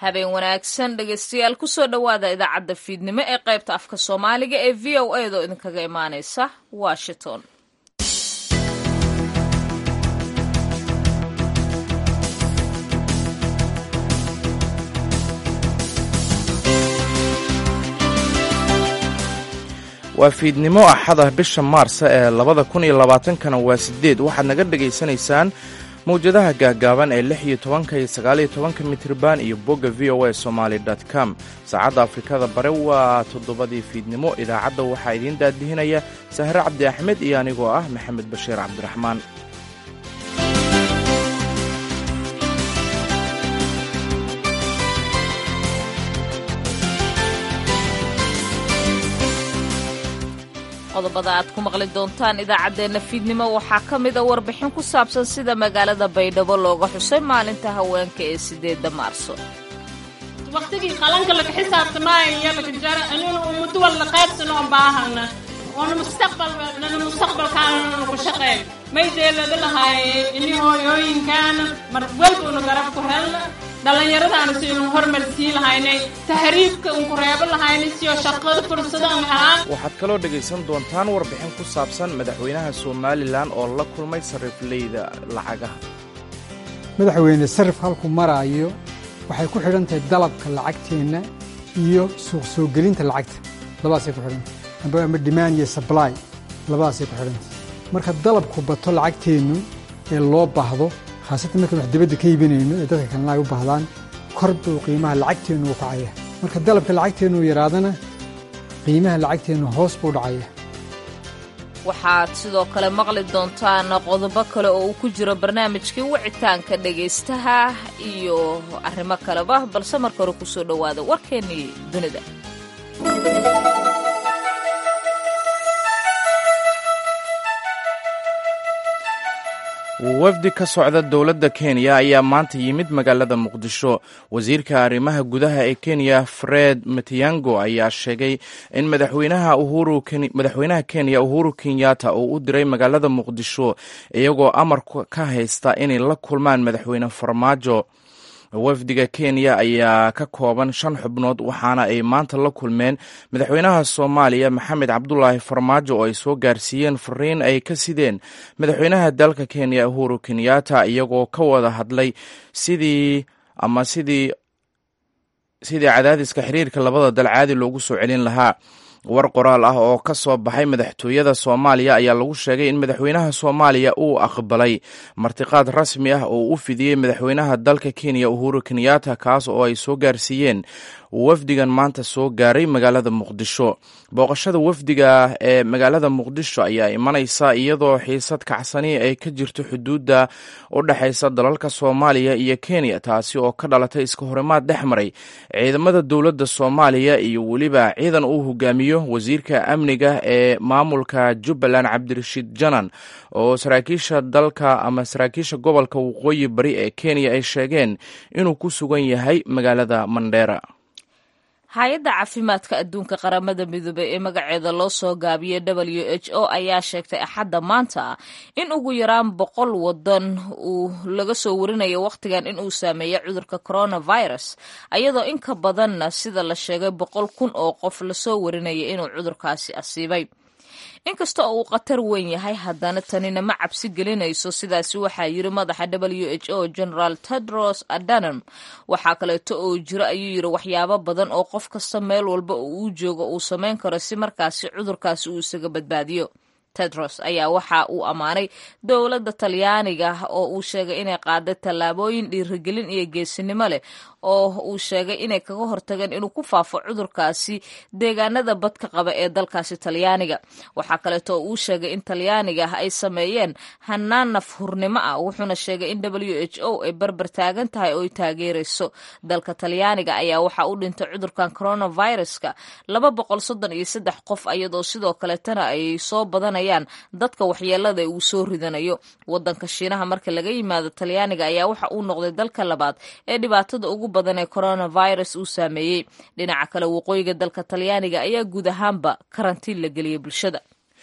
habeen wanaagsan dhegaystayaal kusoo dhowaada idaacadda fiidnimo ee qaybta afka soomaaliga ee v o a doo idinkaga imaaneysa washington waa fiidnimo axada bisha maarsa ee labada kun iyo labaatankana waa sideed waxaad naga dhegaysanaysaan mawjadaha gaagaaban ee lix iyo tobanka iyo sagaaliyo tobanka mitriban iyo bogga v o a somaali com saacadda afrikada bare waa toddobadii fiidnimo idaacadda waxaa idiin daadihinaya sahre cabdi axmed iyo anigoo ah maxamed bashiir cabdiraxmaan qodobada aad ku maqli doontaan idaacaddeenna fiidnimo waxaa ka mida warbixin ku saabsan sida magaalada baydhabo looga xusay maalinta haweenka ee sideedda maarso waqtigii qalanka laga xisaabtamaayo laga jara inuu ummaddo walna qaybsano oon baahana oona mustaqbal nana mustaqbalkaana ku shaqeyn may deelada lahaaye ini hooyooyinkaana mar walbuna garab ku helna dhallinyaradaana si inu hormarsii lahaynay tahriibka unku reebo lahaynay siyo shaqada fursadan helaan waxaad kaloo dhegaysan doontaan warbixin ku saabsan madaxweynaha somalilan oo la kulmay sarifleyda lacagaha madaxweyne sarif halku maraayo waxay ku xidhan tahay dalabka lacagteenna iyo suuq soo gelinta lacagta labadaasay ku xidhantahy ama demand iyo sably labadaasay ku xidhantahy marka dalabku bato lacagteennu ee loo baahdo khaasatan markaan wax dibadda ka iibinayno ee dadka kalena ay u baahdaan kor buu qiimaha lacagteennu u kacaya marka dalabka lacagteennu yaraadana qiimaha lacagteennu hoos buu dhacaya waxaad sidoo kale maqli doontaan qodobo kale oo uu ku jiro barnaamijkii wicitaanka dhegaystaha iyo arrimo kaleba balse marka hore kusoo dhowaada warkeennii dunida wafdi ka socda dowladda kenya ayaa maanta yimid magaalada muqdisho wasiirka arrimaha gudaha ee kenya fred matiyango ayaa sheegay in madaxweynaha madaxweynaha kenya uhuru kenyatta uu u diray magaalada muqdisho iyagoo amar ka haysta inay la kulmaan madaxweyne farmaajo wafdiga kenya ayaa ka kooban shan xubnood waxaana ay maanta la kulmeen madaxweynaha soomaaliya maxamed cabdulaahi farmaajo oo ay soo gaarsiiyeen fariin ay ka sideen madaxweynaha dalka kenya uhuru kenyatta iyagoo ka wada hadlay sidii ama sidii sidii cadaadiska xiriirka labada dal caadi loogu soo celin lahaa war qoraal ah oo ka soo baxay madaxtooyada soomaaliya ayaa lagu sheegay in madaxweynaha soomaaliya uu aqbalay martiqaad rasmi ah oo u fidiyey madaxweynaha dalka kenya uhuru kenyatta kaas oo ay soo gaarsiiyeen wafdigan maanta soo gaaray magaalada muqdisho booqashada wafdiga ee magaalada muqdisho ayaa imanaysa iyadoo xiisad kacsani ay ka jirto xuduudda u dhexaysa dalalka soomaaliya iyo kenya taasi oo ka dhalatay iska horimaad dhex maray ciidamada dowladda soomaaliya iyo weliba ciidan uu hogaamiyo wasiirka amniga ee maamulka jubbaland cabdirashiid janan oo saraakiisha dalka ama saraakiisha gobolka waqooyi bari ee kenya ay sheegeen inuu ku sugan yahay magaalada mandheera hay-adda caafimaadka adduunka qaramada midoobey ee magaceeda loo soo gaabiyey w h o ayaa sheegtay axadda maanta in ugu yaraan boqol wadan uu laga soo warinayo wakhtigan in uu saameeyey cudurka coronavirus ayadoo in ka badanna sida la sheegay boqol kun oo qof lasoo warinaya inuu cudurkaasi asiibay inkasta oo uu khatar weyn yahay haddana tanina ma cabsi gelinayso sidaasi waxaa yiri madaxa w h o generaal tedros adanom waxaa kaleeto oo jiro ayuu yiri waxyaabo badan oo qof kasta meel walba oo uu joogo uu samayn karo si markaasi cudurkaasi uu isaga badbaadiyo tedros ayaa waxa uu ammaanay dowladda talyaaniga oo uu sheegay inay qaaday tallaabooyin dhiirigelin iyo geesinimo leh oo uu sheegay inay kaga hortageen inuu ku faafo cudurkaasi deegaanada badka qaba ee dalkaasi talyaaniga waxaa kaleeto oo uu sheegay in talyaaniga ay sameeyeen hanaan nafhurnimo ah wuxuuna sheegay in w h o ay barbar taagan tahay oo ay taageerayso dalka talyaaniga ayaa waxaa u dhintay cudurkan coronaviruska laba boqol soddon iyo saddex qof ayadoo sidoo kaleetana ay soo badanayaan dadka waxyeelada uu soo ridanayo wadanka shiinaha marka laga yimaado talyaaniga ayaa waxa uu noqday dalka labaad ee dhibaatada ugu badan ee coronavirus uu saameeyey dhinaca kale waqooyiga dalka talyaaniga ayaa guud ahaanba karantiin la geliyey bulshada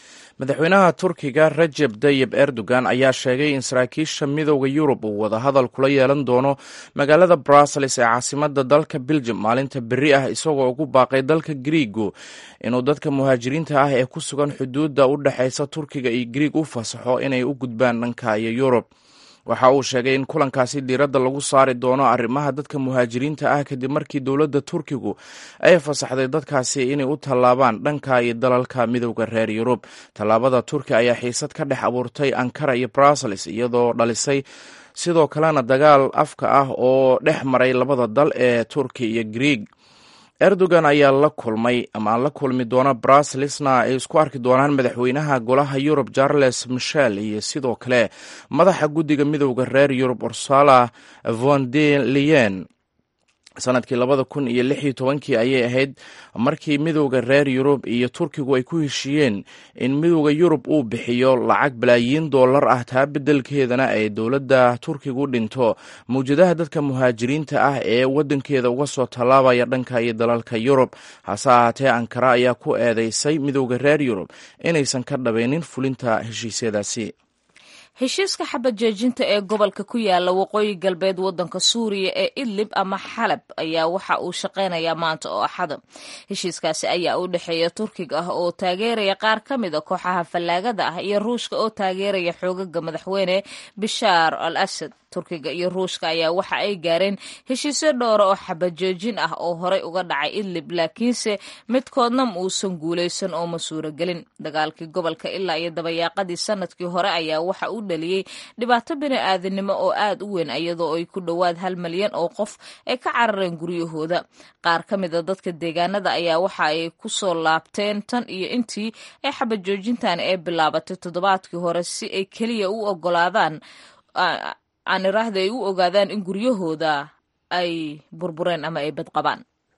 madaxweynaha turkiga rajeb tayib erdogan ayaa sheegay in saraakiisha midooda yurub uu wadahadal kula yeelan doono magaalada brussels ee caasimada dalka beljum maalinta beri ah isagoo ugu baaqay dalka griigu inuu dadka muhaajiriinta ah ee ku sugan xuduudda u dhexaysa turkiga iyo griig u fasaxo inay u gudbaan dhanka iyo yurub waxa uu sheegay in kulankaasi diiradda lagu saari doono arrimaha dadka muhaajiriinta ah kadib markii dowladda turkigu ay fasaxday dadkaasi inay u tallaabaan dhanka iyo dalalka midowda reer yurub tallaabada turki ayaa xiisad ka dhex abuurtay ankara iyo brussels iyadoo dhalisay sidoo kalena dagaal afka ah oo dhex maray labada dal ee turki iyo griig erdogan ayaa la kulmay ama la kulmi doona brusselsna ay isku arki doonaan madaxweynaha golaha yurub charles michel iyo sidoo kale madaxa guddiga midowda reer yurub ursala von de leyen sanadkii labada kun iyo lix iyo tobankii ayay ahayd markii midowda reer yurub iyo turkigu ay ku heshiiyeen in midowda yurub uu bixiyo lacag balaayiin dollar ah taa beddelkeedana ay dowladda turkigu dhinto mawjadaha dadka muhaajiriinta ah ee waddankeeda uga soo tallaabaya dhanka iyo dalalka yurub hase ahaatee ankara ayaa ku eedeysay midowda reer yurub inaysan ka dhabaynin fulinta heshiisyadaasi heshiiska xabad joojinta ee gobolka ku yaala waqooyi galbeed waddanka suuriya ee idlib ama xalab ayaa waxa uu shaqaynayaa maanta oo axada heshiiskaasi ayaa u dhexeeya turkiga ah oo taageeraya qaar ka mid a kooxaha fallaagada ah iyo ruushka oo taageeraya xoogaga madaxweyne bishaar al asad turkiga iyo ruushka ayaa waxa ay gaareen heshiisyo dhowra oo xabad joojin ah oo horey uga dhacay idlib laakiinse midkoodna ma uusan guulaysan oo ma suuragelin dagaalkii gobolka ilaa iyo dabayaaqadii sanadkii hore ayaa waxa uu dhaliyey dhibaato bini-aadinimo oo aad u weyn iyadoo ay ku dhowaad hal malyan oo qof ay ka carareen guryahooda qaar ka mid a dadka deegaanada ayaa waxa ay ku soo laabteen tan iyo intii ay xabad joojintan ee bilaabatay toddobaadkii hore si ay keliya u ogolaadaan aan iraahda ay u ogaadaan in guryahooda ay burbureen ama ay badqabaan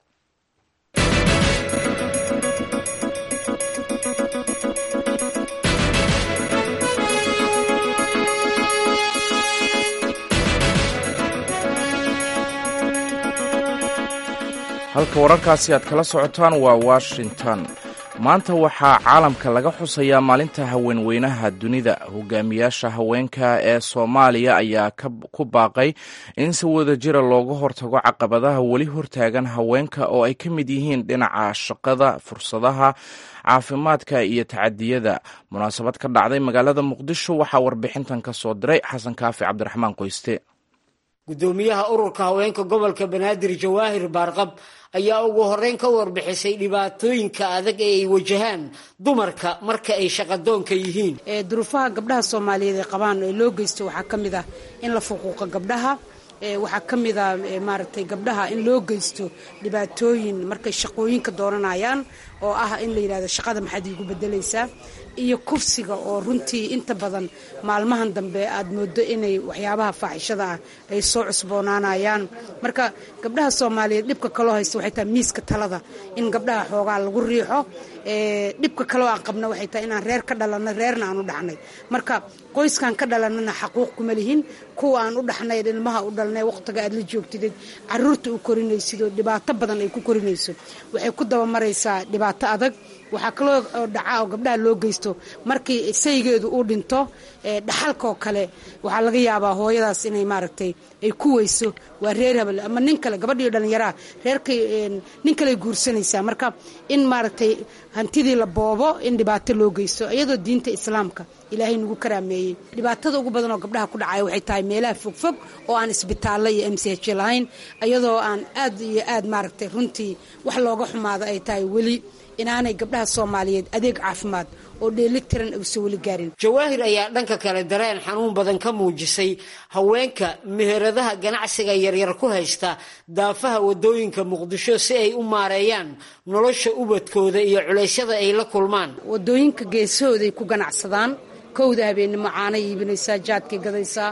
halka wararkaasi aad kala socotaan waa washington maanta waxaa caalamka laga xusayaa maalinta haweenweynaha dunida hogaamiyaasha haweenka ee soomaaliya ayaa ku baaqay in si wada jira looga hortago caqabadaha weli hortaagan haweenka oo ay ka mid yihiin dhinaca shaqada fursadaha caafimaadka iyo tacadiyada munaasabad ka dhacday magaalada muqdisho waxaa warbixintan ka soo diray xasan kaafi cabdiraxmaan qoyste gudoomiyaha ururka haweenka gobolka banaadir jawaahir baarqab ayaa ugu horeyn ka warbixisay dhibaatooyinka adag ee ay wajahaan dumarka marka ay shaqadoonka yihiin duruufaha gabdhaha soomaaliyeed ee qabaan ee loo geysto waxaa ka mid ah in la fuquuqo gabdhaha waxaa ka mid a maaragtay gabdhaha in loo geysto dhibaatooyin markay shaqooyinka dooranayaan oo ah in la yidhahdo shaqada maxaad iigu bedelaysaa iyo kufsiga oo runtii inta badan maalmahan dambe aad moodo inay waxyaabaha faaxishada ah ay soo cusboonaanayaan marka gabdhaha soomaaliyeed dhibka kaloo haysta waxay tahay miiska talada in gabdhaha xoogaa lagu riixo dhibka kaloo aan qabna waxay tahay inaan reer ka dhalanay reerna aan u dhaxnay marka qoyskan ka dhalanana xaquuq kuma lihin kuwa aan u dhaxnay ilmaha u dhalnay waqtiga aad la joogtidid caruurta u korinaysid oo dhibaato badan ay ku korinayso waxay ku dabamaraysaa dhibaato adag waxaa kaloo dhaca oo gabdhaha loo geysto markii saygeedu uu dhinto dhaxalkaoo kale waxaa laga yaabaa hooyadaas inay maaragtay ay ku weyso waa reer habel ama nin kale gabadhiio dhallinyaraha reerkay nin kaley guursanaysaa marka in maaragtay hantidii la boobo in dhibaato loo geysto iyadoo diinta islaamka ilaahay nagu karaameeyey dhibaatada ugu badan oo gabdhaha ku dhacaya waxay tahay meelaha fogfog oo aan isbitaallo iyo m c h lahayn iyadoo aan aad iyo aad maaragtay runtii wax looga xumaado ay tahay weli inaanay gabdhaha soomaaliyeed adeeg caafimaad oo dheelitiran uusan weli gaarin jawaahir ayaa dhanka kale dareen xanuun badan ka muujisay haweenka meheradaha ganacsiga yaryar ku haysta daafaha wadooyinka muqdisho si ay u maareeyaan nolosha ubadkooda iyo culeysyada ay la kulmaan wadooyinka geesahooday ku ganacsadaan kowda habeennimo caanay iibinaysaa jaadkay gadaysaa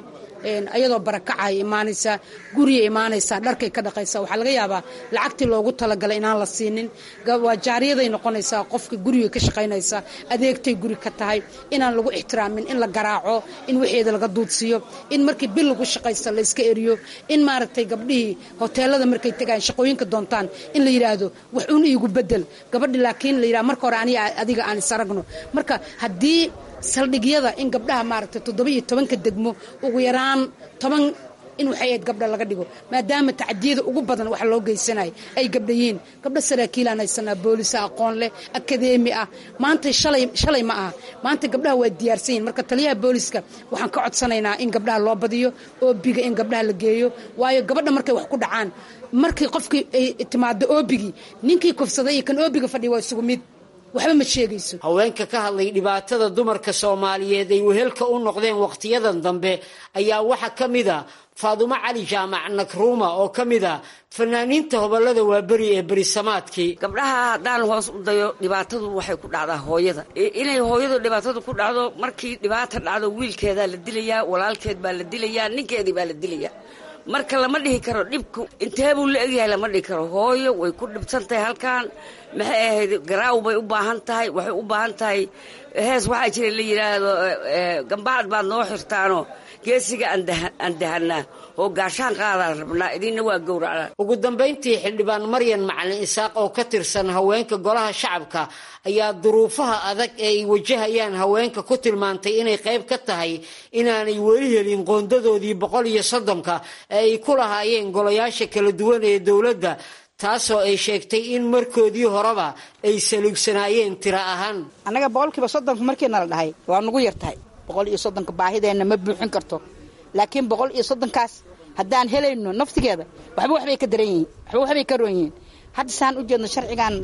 ayadoo barakacay imaanaysaa guriya imaanaysaa dharkay ka dhaqaysaa waxaa laga yaabaa lacagtii loogu talagalay inaan la siinin waa jaariyaday noqonaysaa qofka guriga ka shaqaynaysa adeegtay guri ka tahay inaan lagu ixtiraamin in la garaaco in waxeeda laga duudsiiyo in markii bil lagu shaqaysta la iska eriyo in maaragtay gabdhihii hoteelada markay tegaan shaqooyinka doontaan in la yidhaahdo wax un iigu bedel gabadhi laakiin la yidhahdo marka hore aniga adiga aan isaragno marka haddii saldhigyada in gabdhaha maaragtay toddoba iyo tobanka degmo ugu yaraan toban in waxay ayd gabdha laga dhigo maadaama tacdiyada ugu badan wax loo geysanaya ay gabdha yihiin gabdha saraakiilaan haysanaa boolisa aqoon leh akadeemi ah maanta shalay shalay ma aha maanta gabdhaha waa diyaarsan yihin marka taliyaha booliska waxaan ka codsanaynaa in gabdhaha loo badiyo oobiga in gabdhaha la geeyo waayo gabadha markay wax ku dhacaan markii qofkii ay timaado oobigii ninkii kufsaday iyo kan oobiga fadhiya waa isugu mid waxba ma sheegayso haweenka ka hadlay dhibaatada dumarka soomaaliyeed ay wehelka u noqdeen wakhtiyadan dambe ayaa waxaa ka mid a faadumo cali jaamac nakruuma oo ka mid a fanaaniinta hobolada waaberi ee berisamaadkii gabdhaha haddaan hoos u dayo dhibaatadu waxay ku dhacdaa hooyada inay hooyadu dhibaatadu ku dhacdo markii dhibaata dhacdo wiilkeedaa la dilayaa walaalkeed baa la dilayaa ninkeedii baa la dilayaa marka lama dhihi karo dhibku intee buu la egyahay lama dhihi karo hooyo way ku dhibsan tahay halkan maxay ahayd garaaw bay u baahan tahay waxay u baahan tahay hees waxaa jira la yidhaahdo gambacad baad noo xirtaano geesiga aan dahanaa oo gaashaan qaadaan rabnaa idinna waa gowracnaa ugu dambayntii xildhibaan maryan macalin isaaq oo ka tirsan haweenka golaha shacabka ayaa duruufaha adag ee ay wajahayaan haweenka ku tilmaantay inay qayb ka tahay inaanay weli helin qoondadoodii boqol iyo soddonka ee ay ku lahaayeen golayaasha kala duwan ee dowladda taasoo ay sheegtay in markoodii horeba ay saluugsanaayeen tiro ahaan annaga boqolkiiba soddonka markiina la dhahay waa nugu yar tahay boqol iyo soddonka baahideenna ma buuxin karto laakiin boqol iyo soddonkaas haddaan helayno naftigeeda waxba waxbay ka daran yihiin waxba waxbay ka roon yihiin hadda saan u jeedno sharcigan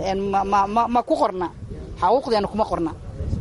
ma ku qorna xaquuqdeena kuma qorna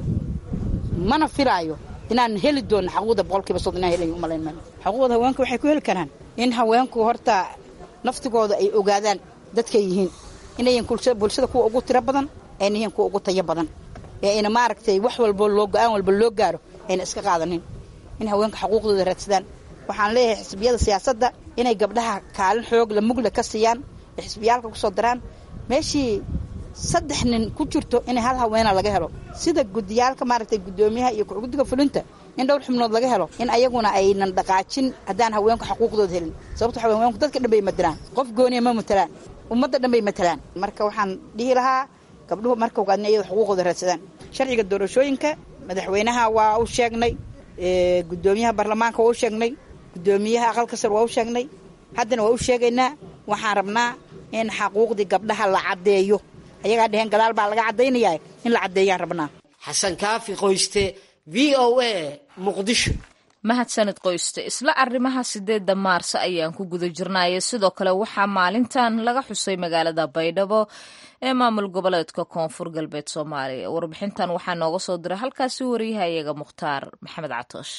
mana filaayo inaan heli doonno xaquuqda boqolkiiba soddon inaan helayn umalayn mayno xaquuqda haweenka waxay ku heli karaan in haweenku horta naftigooda ay ogaadaan dadkay yihiin inayan bulshada kuwa ugu tiro badan ayna yihiin kuwa ugu tayo badan ee ayna maaragtay wax walbo loo go-aan walba loo gaaro ayna iska qaadanin in haweenka xaquuqdooda raadsadaan waxaan leeyahay xisbiyada siyaasadda inay gabdhaha kaalin xoog la mugla ka siiyaan ee xisbiyaalka kusoo daraan meeshii saddex nin ku jirto in hal haweena laga helo sida gudiyaalka maaragtay guddoomiyaha iyo guddiga fulinta in dhowr xubnood laga helo in ayaguna aynan dhaqaajin haddaan haweenku xaquuqdooda helin sababto waxa haweenku dadka dhan bay matalaan qof gooniya ma matalaan ummadda dhan bay matalaan marka waxaan dhihi lahaa gabdhuhu marka ogaadna iyado xuquuqooda raadsadaan sharciga doorashooyinka madaxweynaha waa u sheegnay guddoomiyaha baarlamaanka waa u sheegnay guddoomiyaha aqalka sar waa u sheegnay haddana waa u sheegaynaa waxaan rabnaa in xaquuqdii gabdhaha la caddeeyo ayagaa dheheen gadaal baa laga caddaynayaa in la caddeeyaan rabnaa xasan kaafi qoyste v o a muqdisho mahadsanid qoyste isla arrimaha sideedda maarso ayaan ku guda jirnaaye sidoo kale waxaa maalintan laga xusay magaalada baydhabo ee maamul goboleedka koonfur galbeed soomaaliya warbixintan waxaa nooga soo diray halkaasi wariyahayaga mukhtaar maxamed catoosh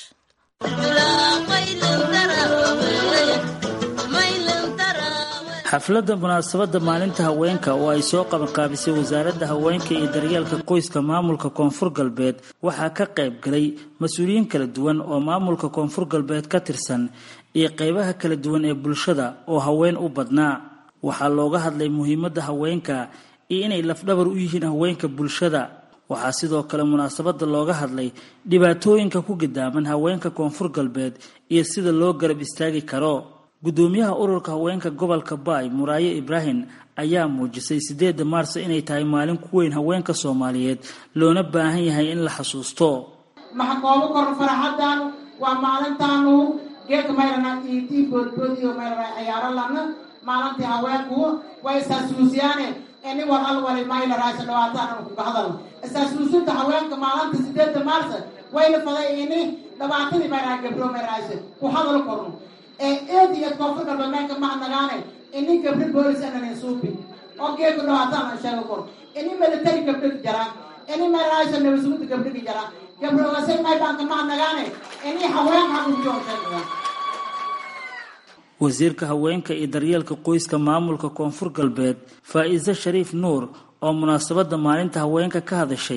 xafladda munaasabadda maalinta haweenka oo ay soo qabanqaabisay wasaaradda haweenka iyo daryeelka qoyska maamulka koonfur galbeed waxaa ka qayb galay mas-uuliyiin kala duwan oo maamulka koonfur galbeed ka tirsan iyo qeybaha kala duwan ee bulshada oo haween u badnaa waxaa looga hadlay muhiimadda haweenka iyo inay lafdhabar u yihiin haweenka bulshada waxaa sidoo kale munaasabadda looga hadlay dhibaatooyinka ku gidaaman haweenka koonfur galbeed iyo sida loo garab istaagi karo guddoomiyaha ururka haweenka gobolka baay muraaye ibraahim ayaa muujisay sideedda maarso inay tahay maalin ku weyn haweenka soomaaliyeed loona baahan yahay in la xasuusto maxa koogu kor faraxadan waa maalintaanu geedka mayrana iitii boodboodiyo mayrana ciyaaro lana maalintii haweenku way isasuusiyaane ini war alwali mayna raasha dhawaataan kuga hadal isasuusinta haweenka maalinta sideedda maarsa wayna faday ini dhabaatadii mayraa gabdho mayraasha ku hadal korno ee eed iyo koonfur galbeedka mahnagaane ini gabdho boolis ananin suubi oo geedku dhawaataan aan sheego kor ini military gabdhigi jaraan ini mayraasha nabasuguda gabdhigi jaraan gabdho wasay maybaanka mahnagaane ini haween xaquujiyo sheegayaa wasiirka haweenka iyo daryeelka qoyska maamulka koonfur galbeed faa-iise shariif nuur oo munaasabadda maalinta haweenka ka hadashay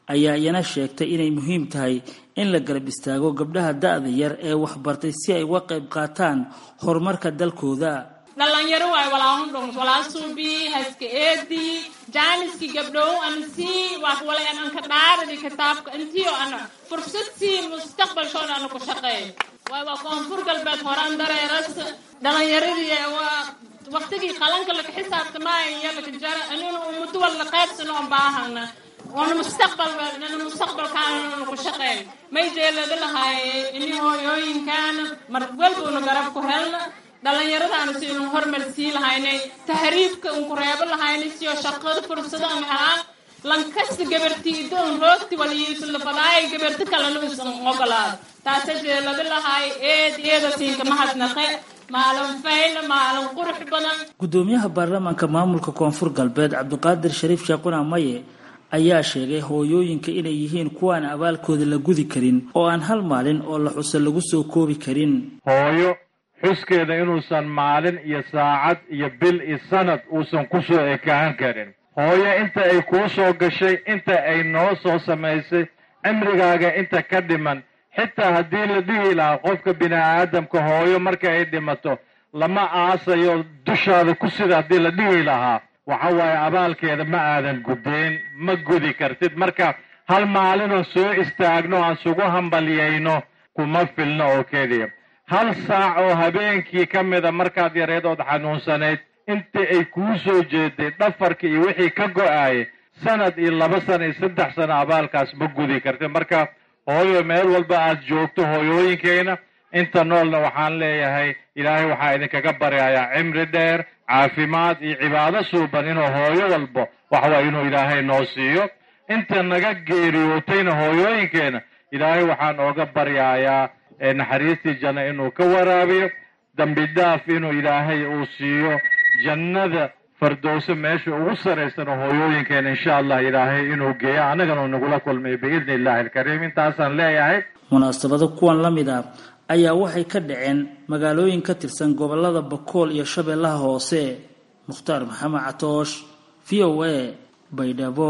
ayaa iyana sheegtay inay muhiim tahay in la garab istaago gabdhaha da-da yar ee waxbartay si ay uga qayb qaataan horumarka dalkooda dhalinyaro waay walaahun dhong walaa suubi haska eedi jaaniski gabdhow an sii wax wala an anka dhaaradi kitaabka intiyo ana fursad sii mustaqbalshooda ana ku shaqeey waay waa koonfur galbeed horaan dareeras dhalinyaradii waa waqtigii qalanka laka xisaabtamaayo iyo laka jara anuna ummaddo wala qaybsano on baahana oona mustaqbal mustaqbalkaana ku shaqeey may jeelada lahaaye ini hooyooyinkaana mar walba una garab ku helna dhalinyaradaana si inu hormar sii lahaynay tahriibka unku reebo lahaynay siyo shaqada fursado an helaan lankasta gabartiida un roogti waliyiisulafadaay gabarti kalena usan ogolaad taasa jeelada lahaay eed eeda siinka mahadnaqe maalin fayla maalin qurux badan gudoomiyaha baarlamaanka maamulka koonfur galbeed cabdiqaadir shariif shaaquna maye ayaa sheegay hooyooyinka inay yihiin kuwaan abaalkooda la gudi karin oo aan hal maalin oo la xuso lagu soo koobi karin hooyo xuskeeda inuusan maalin iyo saacad iyo bil iyo sanad uusan ku soo ekaan karin hooyo inta ay kuu soo gashay inta ay noo soo samaysay cimrigaaga inta ka dhiman xitaa haddii la dhihi lahaa qofka bini aadamka hooyo marka ay dhimato lama aasayo dushaada ku sida haddii la dhihi lahaa waxa waaye abaalkeeda ma aadan gudayn ma gudi kartid marka hal maalinoo soo istaagno aan sugu hambalyayno kuma filno oo keliya hal saac oo habeenkii ka mida markaad yareed ood xanuunsanayd intii ay kuu soo jeeday dhafarka iyo wixii ka go-aayay sanad iyo laba sana iyo saddex sano abaalkaas ma gudi kartid marka hooyo meel walba aad joogto hooyooyinkeena inta noolna waxaan leeyahay ilaahay waxaa idinkaga baryayaa cimri dheer caafimaad iyo cibaado suuban inuu hooyo walbo waxwaay inuu ilaahay noo siiyo inta naga geeriyootayna hooyooyinkeena ilaahay waxaan ooga baryayaa naxariistii janno inuu ka waraabiyo dambi dhaaf inuu ilaahay uu siiyo jannada fardowso meesha ugu saraysano hooyooyinkeena insha allah ilaahay inuu geeyo annagana uu nagula kulmay biidni illahi alkariim intaasaan leeyahay munaasabado kuwan la mid ah ayaa waxay ka dhaceen magaalooyin ka tirsan gobolada bakool iyo shabeellaha hoose mukhtaar maxamed catoosh v o a baydhabo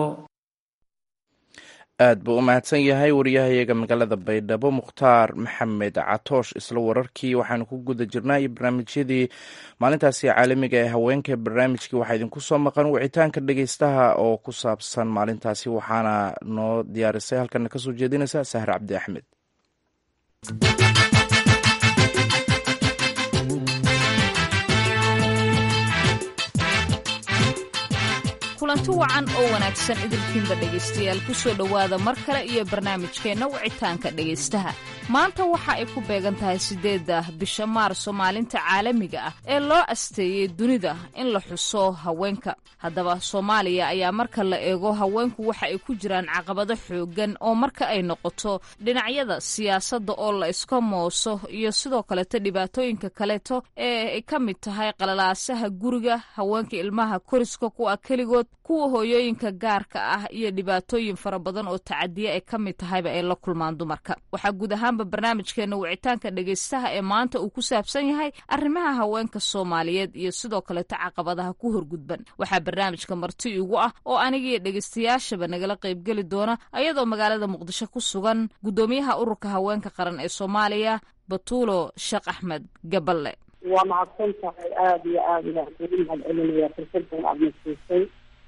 aad buu u mahadsan yahay wariyahayaga magaalada baydhabo mukhtaar maxamed catoosh isla wararkii waxaanu ku guda jirnaa iyo barnaamijyadii maalintaasi caalamiga ee haweenka barnaamijkii waxaa idinku soo maqan wicitaanka dhegeystaha oo ku saabsan maalintaasi waxaana noo diyaarisay halkana kasoo jeedinaysa sahar cabdi axmed kulanti wacan oo wanaagsan idinkiinba dhegaystayaal ku soo dhowaada mar kale iyo barnaamijkeenna wicitaanka dhegaystaha maanta waxa ay ku beegan tahay siddeedda bisha maarso maalinta caalamiga ah ee loo asteeyey dunida in la xuso haweenka haddaba soomaaliya ayaa marka la eego haweenku waxa ay ku jiraan caqabado xooggan oo marka ay noqoto dhinacyada siyaasadda oo la iska mooso iyo sidoo kaleeto dhibaatooyinka kaleeto ee ay ka mid tahay qalalaasaha guriga haweenka ilmaha koriska kuwa keligood kuwa hooyooyinka gaarka ah iyo dhibaatooyin fara badan oo tacadiya ay ka mid tahayba ay la kulmaan dumarka waxaa guud ahaanba barnaamijkeena wicitaanka dhegaystaha ee maanta uu ku saabsan yahay arrimaha haweenka soomaaliyeed iyo sidoo kaleto caqabadaha ku horgudban waxaa barnaamijka marti igu ah oo anigiiyo dhegaystayaashaba nagala qaybgeli doona ayadoo magaalada muqdisho ku sugan guddoomiyaha ururka haweenka qaran ee soomaaliya batuulo sheekh axmed gaballe waa mahadsan tahay aada iyo aada ayaan kugu mahad celinaya fursadan aada nasiisay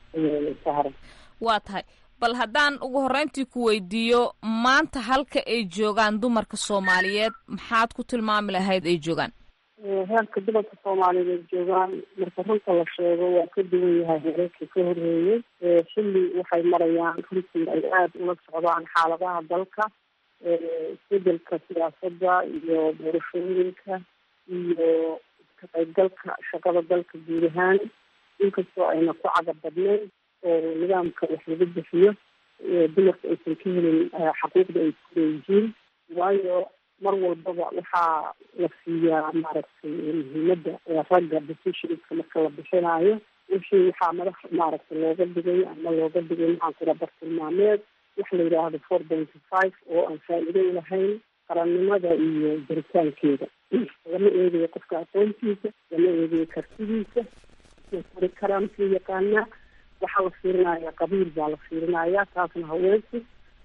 sahra waa tahay bal haddaan ugu horreyntii ku weydiiyo maanta halka ay joogaan dumarka soomaaliyeed maxaad ku tilmaami lahayd ay joogaan heerka dumarka soomaaliyeed ay joogaan marka runta la sheego waa ka duwan yahay heerarkii ka horreeyey xilli waxay marayaan runtii ay aada ula socdaan xaaladaha dalka isbedelka siyaasadda iyo doorashooyinka iyo ka qaybgalka shaqada dalka guud ahaan inkastoo ayna ku cadab badnayn oo nidaamka wax lagu bixiyo dumarka aysan ka helin xaquuqda ay ku leeyihiin waayo mar walbaba waxaa la siiyaa maaragtay muhiimadda ragga decisionska marka la bixinayo wixii waxaa madax maaragtay looga dhigay ama looga dhigay maxaan kula bartilmaameed waxa la yidhaahdo four pointy five oo aan faa'iido lahayn qarannimada iyo jaritaankeeda lama eegayo qofka aqoontiisa lama eegayo kartidiisa kori karaa makuu yaqaanaa waxaa la fiirinaya qabiil baa la fiirinaya taasna haweenku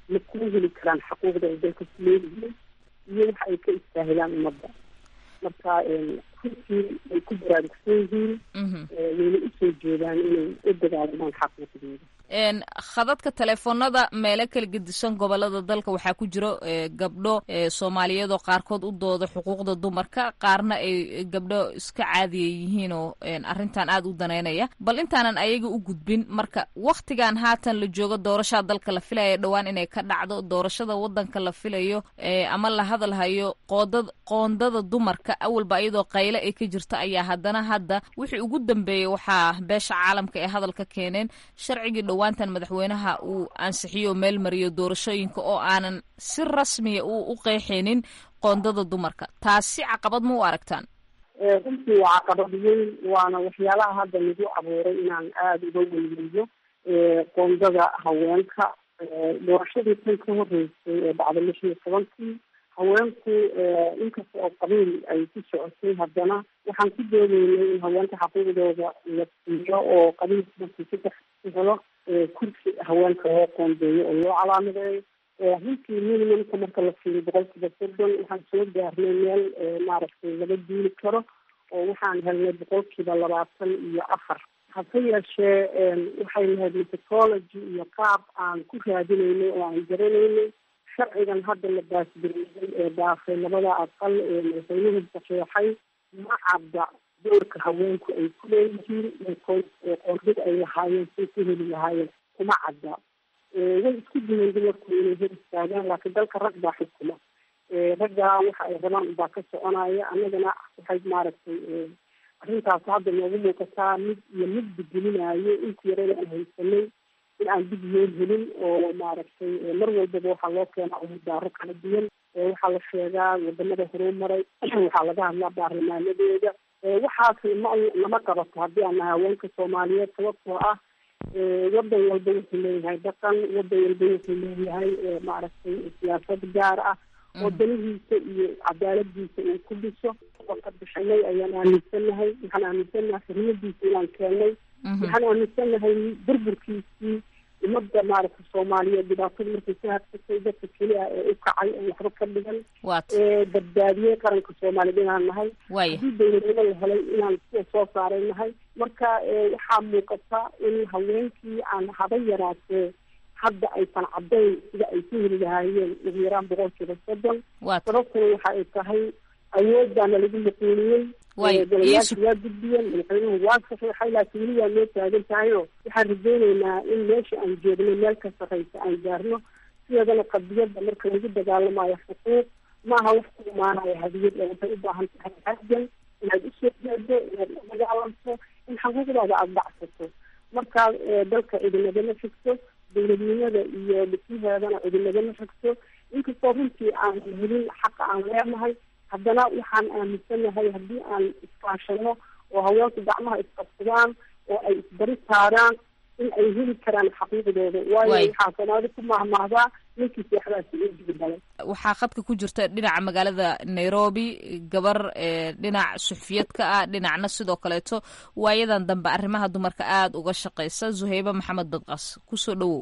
ma kuma heli karaan xuquuqda ay dalka ku leeyihiin iyo waxa ay ka istaahilaan ummadda marka runtii ay ku baraarugsan yihiin wayna usoo jeedaan inay u dagaalamaan xaquuqdooda khadadka teleefoonada meelo kala gedisan gobolada dalka waxaa ku jiro gabdho soomaaliyeed oo qaarkood u dooda xuquuqda dumarka qaarna ay gabdho iska caadiya yihiin oo arrintan aada u daneynaya bal intaanan ayaga u gudbin marka waktigan haatan la joogo doorashaa dalka la filaya dhowaan inay ka dhacdo doorashada wadanka la filayo ama la hadalhayo qoodad qoondada dumarka awalba iyadoo qayle ay ka jirto ayaa haddana hadda wixii ugu dambeeyey waxaa beesha caalamka ee hadalka keeneen sharcigii dhowaantan madaxweynaha uu ansixiyo meel mariyo doorashooyinka oo aanan si rasmiya u u qeexaynin qoondada dumarka taasi caqabad ma u aragtaan runtii waa caqabad weyn waana waxyaalaha hadda nagu abuuray inaan aada uga weyneeyo qoondada haweenka doorashadii tan ka horeysay ee dhacda lix iyo tobankii haweenku inkasta oo qabiil ay ku socotay haddana waxaan ku doodeynay in haweenka xaquuqdooda la siiyo oo qabiilka markii saddex ku helo kursi haweenka loo qoondeeyo oo loo calaamadeeyo runtii minimumka marka la fiiriyo boqolkiiba soddon waxaan soo gaarnay meel maaragtay laga duuli karo oo waxaan helnay boqolkiiba labaatan iyo afar hase yeeshee waxay lahayd methodology iyo qaab aan ku raadinaynay oo aan garanaynay sharcigan hadda la baasgareeyey ee daafay labada aqal ee madaxweynuhu saxeexay ma cadda doorka haweenku ay ku leeyihiin qoondada ay lahaayeen say ku heli lahaayeen kuma cadda way isku diyeen dumarku inay hor istaagaan laakiin dalka rag baa xukuma raggaa waxa ay rabaan ubaa ka soconaya annagana waxay maaragtay arrintaas hadda noogu muuqataa mid iyo mid bedelinayo intii yarada aan haysanay in aan dib loo helin oo maaragtay mar walbaba waxaa loo keenaa umudaaro kala duwan waxaa la sheegaa wadamada horumaray waxaa laga hadlaa baarlamaanadeeda waxaas ma lama qabato haddii aan nahay haweenka soomaaliyeed sababtoo ah wadan walba wuxuu leeyahay dhaqan wadan walba wuxuu leeyahay maaragtay siyaasad gaar ah oo danihiisa iyo cadaaladiisa uu ku dhiso oo ka bixinay ayaan aaminsanahay waxaan aaminsanahay xurmadiisa inaan keennay waxaan aaminsanahay burburkiisii umada maaragta soomaaliyeed dhibaatada markay ka hadsatay dadka keli ah ee u kacay oo waxba ka dhigan ee badbaadiyey qaranka soomaaliyeed inaan nahay haddii dowladnimo la helay inaan sida soo saaray nahay marka waxaa muuqata in haweenkii aan haba yaraatee hadda aysan caddayn sida ay ku heli lahaayeen ugu yaraan boqolkiiba soddon sababtuna waxa ay tahay awood baana lagu maquuliyey golayaasha waa gudbiyeen madaxweynuhu waa saxiixay laakiin weli waa noo taagan tahay oo waxaan rajeyneynaa in meesha aan joogno meel ka sarreysa aan gaarno sideedana qadiyadda marka lagu dagaalamayo xuquuq maaha wax ku imaanayo hadiyad ee waxay u baahan tahay hadan inaad usoo jeedo inaad u dagaalamto in xuquuqdaada aada dhacsato markaa dalka cidinagama xigto dowladnimada iyo dhismaheedana cidinagama xigto inkastoo runtii aan helin xaqa aan leenahay haddana waxaan aaminsanahay haddii aan iskaashano oo haweenku gacmaha isqabsadaan oo ay isbari saaraan in ay heli karaan xaqiiqdooda waayo waxaa soomaali ku mahmahdaa ninkii seexdaasi uu digdalay waxaa khadka ku jirta dhinaca magaalada nairobi gabar dhinac suxufiyadka ah dhinacna sidoo kaleeto waayadan dambe arrimaha dumarka aada uga shaqeysa zuhaybe maxamed badqas kusoo dhawow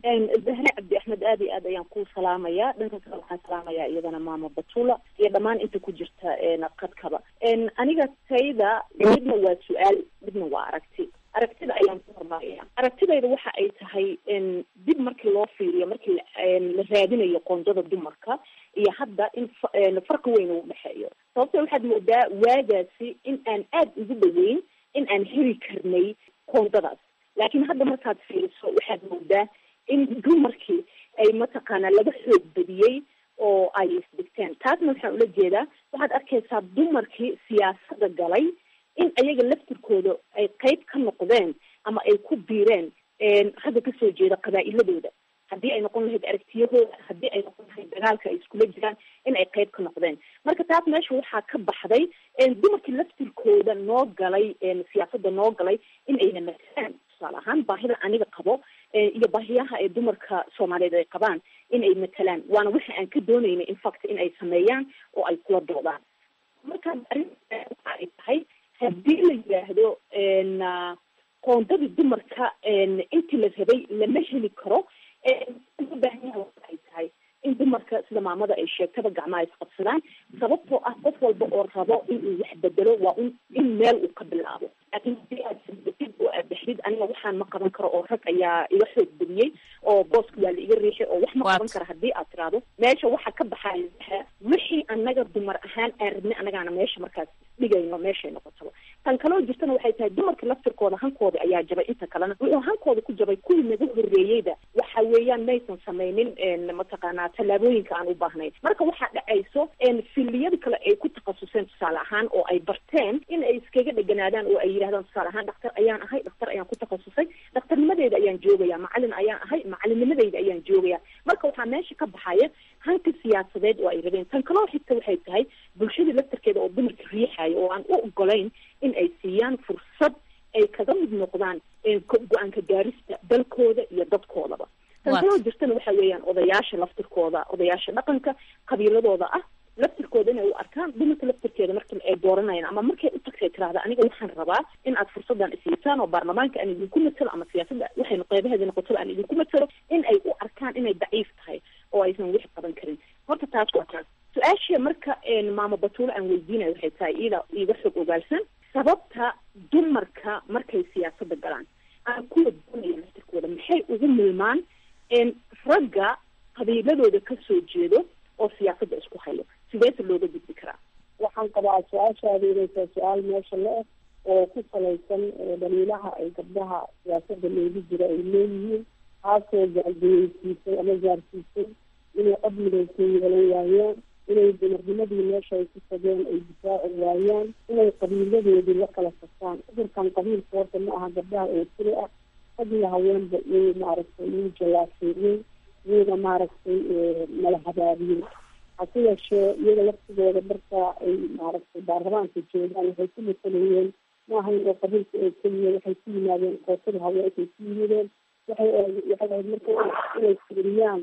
zahre cabdi axmed aad iyo aad ayaan kuu salaamayaa dhanka kale waxaan salaamayaa iyadana maama batula iyo dhammaan inta ku jirta qadkaba aniga tayda midna waa su-aal midna waa aragti aragtida ayaan ku hormaraya aragtidayda waxa ay tahay dib markii loo fiiriyo markii la raadinayo qoondada dumarka iyo hadda in farqi weyn uu dhexeeyo sababto waxaad moodaa waagaasi in aan aada ugu dhaweyn in aan heli karnay qoondadaas laakiin hadda markaad fiiriso waxaad moodaa in dumarkii ay mataqaanaa laga xoog badiyey oo ay isdhigteen taasna waxaan ula jeedaa waxaad arkaysaa dumarkii siyaasada galay in ayaga laftirkooda ay qeyb ka noqdeen ama ay ku biireen hadda kasoo jeeda qabaa-iladooda haddii ay noqon lahayd aragtiyahooda haddii ay noqon lahayd dagaalka ay iskula jiraan in ay qeyb ka noqdeen marka taas meesha waxaa ka baxday dumarkii laftirkooda noo galay siyaasada noo galay in ayna matalaan tusaale ahaan baahida aniga qabo iyo baahiyaha ay dumarka soomaaliyeed ay qabaan in ay matalaan waana waxa aan ka doonayna infact in ay sameeyaan oo ay kula doodaan marka arrinta waxa ay tahay haddii la yidhaahdo qoondadii dumarka intii la rabay lama heli karo u baahan yahay waxay tahay in dumarka sida maamada ay sheegtaba gacmaha isqabsadaan sababtoo ah qof walba oo rabo inuu wax bedelo waa in in meel uu ka bilaabo laakiin hadii aad sirdatid oo aad dhexdid aniga waxaan ma qaban karo oo rag ayaa iga xoog badiyey oo booska waa la iga riixay oo wax ma qaban karo haddii aad tiraahdo meesha waxa ka baxaya wixii anaga dumar ahaan aan rabnay anagaana meesha markaas dhigayno meeshay noqotaba tan kaloo jirtana waxay tahay dumarka laftirkooda hankooda ayaa jabay inta kalena wuxuu hankooda ku jabay kuwii naga horreeyeyda waxa weeyaan maysan samaynin mataqaanaa tallaabooyinka aan u baahnayn marka waxaa dhacayso filiyada kale ay ku takhasuseen tusaale ahaan oo ay barteen in ay iskaga dheganaadaan oo ay yidhahdaan tusaale ahaan dhaktar ayaan ahay dhaktar ayaan ku takhasusay dhakhtarnimadeeda ayaan joogaya macalin ayaan ahay macalinnimadeyda ayaan joogaya marka waxaa meesha ka baxaya hanka siyaasadeed oo ay rabeen tan kaloo xigta waxay tahay bulshada laftarkeeda oo dumarka riixayo oo aan u ogolayn in ay siiyaan fursad ay kaga mid noqdaan go-aanka gaarista dalkooda iyo dadkoodaba tan kaloo jirtana waxa weeyaan odayaasha laftirkooda odayaasha dhaqanka qabiiladooda ah laftirkooda inay u arkaan dumarka laftirkeeda marka ay dooranayaan ama markay u tagtay tirahda aniga waxaan rabaa in aad fursadan isiisaan oo baarlamaanka aan idinku matalo ama siyaasadda waxaynu qeybaheeda noqotaba aan idinku matalo in ay u arkaan inay daciif tahay oo aysan wix qaban karin horta taas waa taas su-aashii marka maamo batuule aan weydiinayo waxay tahay ida iiga xog ogaalsan sababta dumarka markay siyaasadda galaan aan kuwa doonaya laftirkooda maxay ugu milmaan ragga qabiiladooda kasoo jeedo oo siyaasadda isku hayo sideese looga gudbi karaa waxaan qabaa su-aashaada inay tahay su-aal meesha la eg oo ku salaysan dhaliilaha ay gabdhaha siyaasadda loogu jiro ay leeyihiin taasoo gaargeyeysiisay ama gaarsiisay inay cod midaysan yeelan waayaan inay dumarnimadii meesha ay ku tageen ay difaaci waayaan inay qabiiladoodii la kala saftaan cudurkan qabiilka horta ma aha gabdhaha oo tiri ah rag iyo haweenba wuu maaragtay wuu jalaafeeyey wuuna maaragtay mala habaabiyey hase yeeshee iyaga laftigooda marka ay maaragtay baarlamaanka joogaan waxay ku masalayeen maahayn oo qabiilka oo keliya waxay ku yimaadeen kootada haweenkay ku yimideen waxay waxay ahayd marka inay fiiriyaan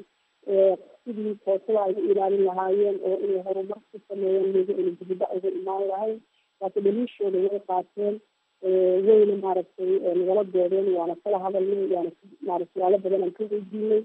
sidii kootada ay u ilaalin lahaayeen oo inay horumar ku sameeyeen miga inay dibida uga imaan lahayn laakiin dhaliishooda way qaateen wayna maaragtay nagala doodeen waana kala hadalnay waana maaragtay yaalo badan aan ka weydiinay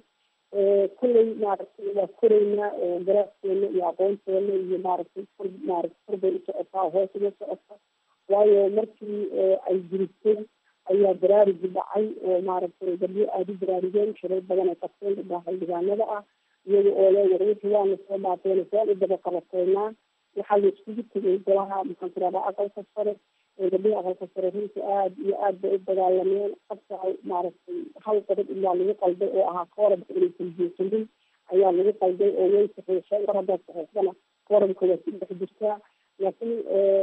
kulley maaragtay waa koreynaa garaaskeena iyo aqoonteena iyo maaragtay kor maaragtay kor bay u socotaa hoos uga socota waayo markii ay jiritay ayaa baraarigi dhacay oo maaragtay gabdho aada u baraarigeen shirar badan ay qabteen gabdhaha xildhibaanada ah iyaga oo le war wixii waana soo dhaafeen saan u daba qabateynaa waxaa la iskugu tegay golaha maxaan tiradaa aqalka sare gabdhihi aqalka sare runtii aada iyo aad bay u dagaalameen qabta maaragtay hal qodob ilaa lagu qalday oo ahaa koorabka inaysan buuxinin ayaa lagu qalday oo way saxiixeen mar haddaad saxiixdana koorabka waa ku dhex jirtaa laakiin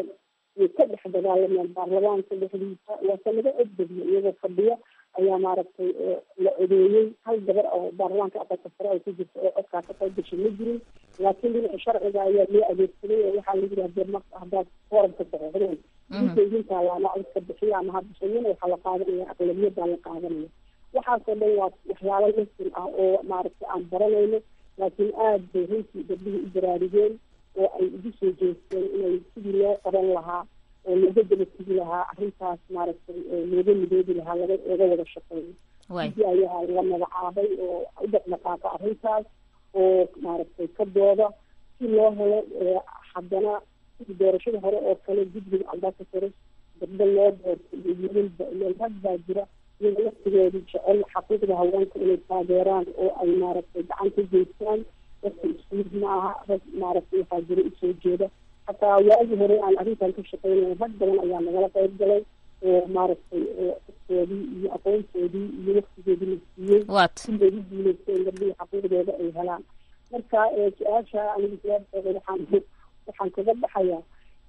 way ka dhex dagaalameen baarlamaanka dhexdiisa waase laga codbadiyo iyagoo fadhiya ayaa maaragtay la codeeyey hal gabar oo baarlamaanka aqalka sare ay ku jirta oo codkaa ka qayb gashay ma jirin laakiin dhinaca sharciga ayaa loo adeegsaday oo waxaa lagu yihi hadee marka haddaad koorabka saxiixdeen inta idinkaa laama codka bixiya ama habishayana waxaa la qaadanaya aqlabiyadaa la qaadanaya waxaasoo dhan waa waxyaalo lasin ah oo maaragtay aan baranayno laakiin aada bay runtii gabdhihii u baraarigeen oo ay ugu soo jeesteen inay sidii loo qaban lahaa oo looga daba tegi lahaa arrintaas maaragtay looga midoobi lahaa laga laga wada shaqeeyo sidii ayaa la magacaabay oo u dhaqdhaqaaqa arrintaas oo maaragtay ka dooda si loo helo haddana sidii doorashada hore oo kale guddiga ambassadors gabdho loo doorto iyo wiilalba ileen rag baa jira iyaga laftigooda jecel xaquuqda haweenka inay taageeraan oo ay maaragtay gacan ka geystaan dadka isku mid ma aha rag maaragtay waxaa jira usoo jeeda hataa waagii hore aan arrintan ka shaqeynay rag badan ayaa nagala qayb galay oo maaragtay codkoodii iyo aqoontoodii iyo waktigoodii la siiyey siday u guuleysteen gabdhihii xaquuqdooda ay helaan marka su-aasha aniga jawaabteeda waxaan waxaan kaga baxayaa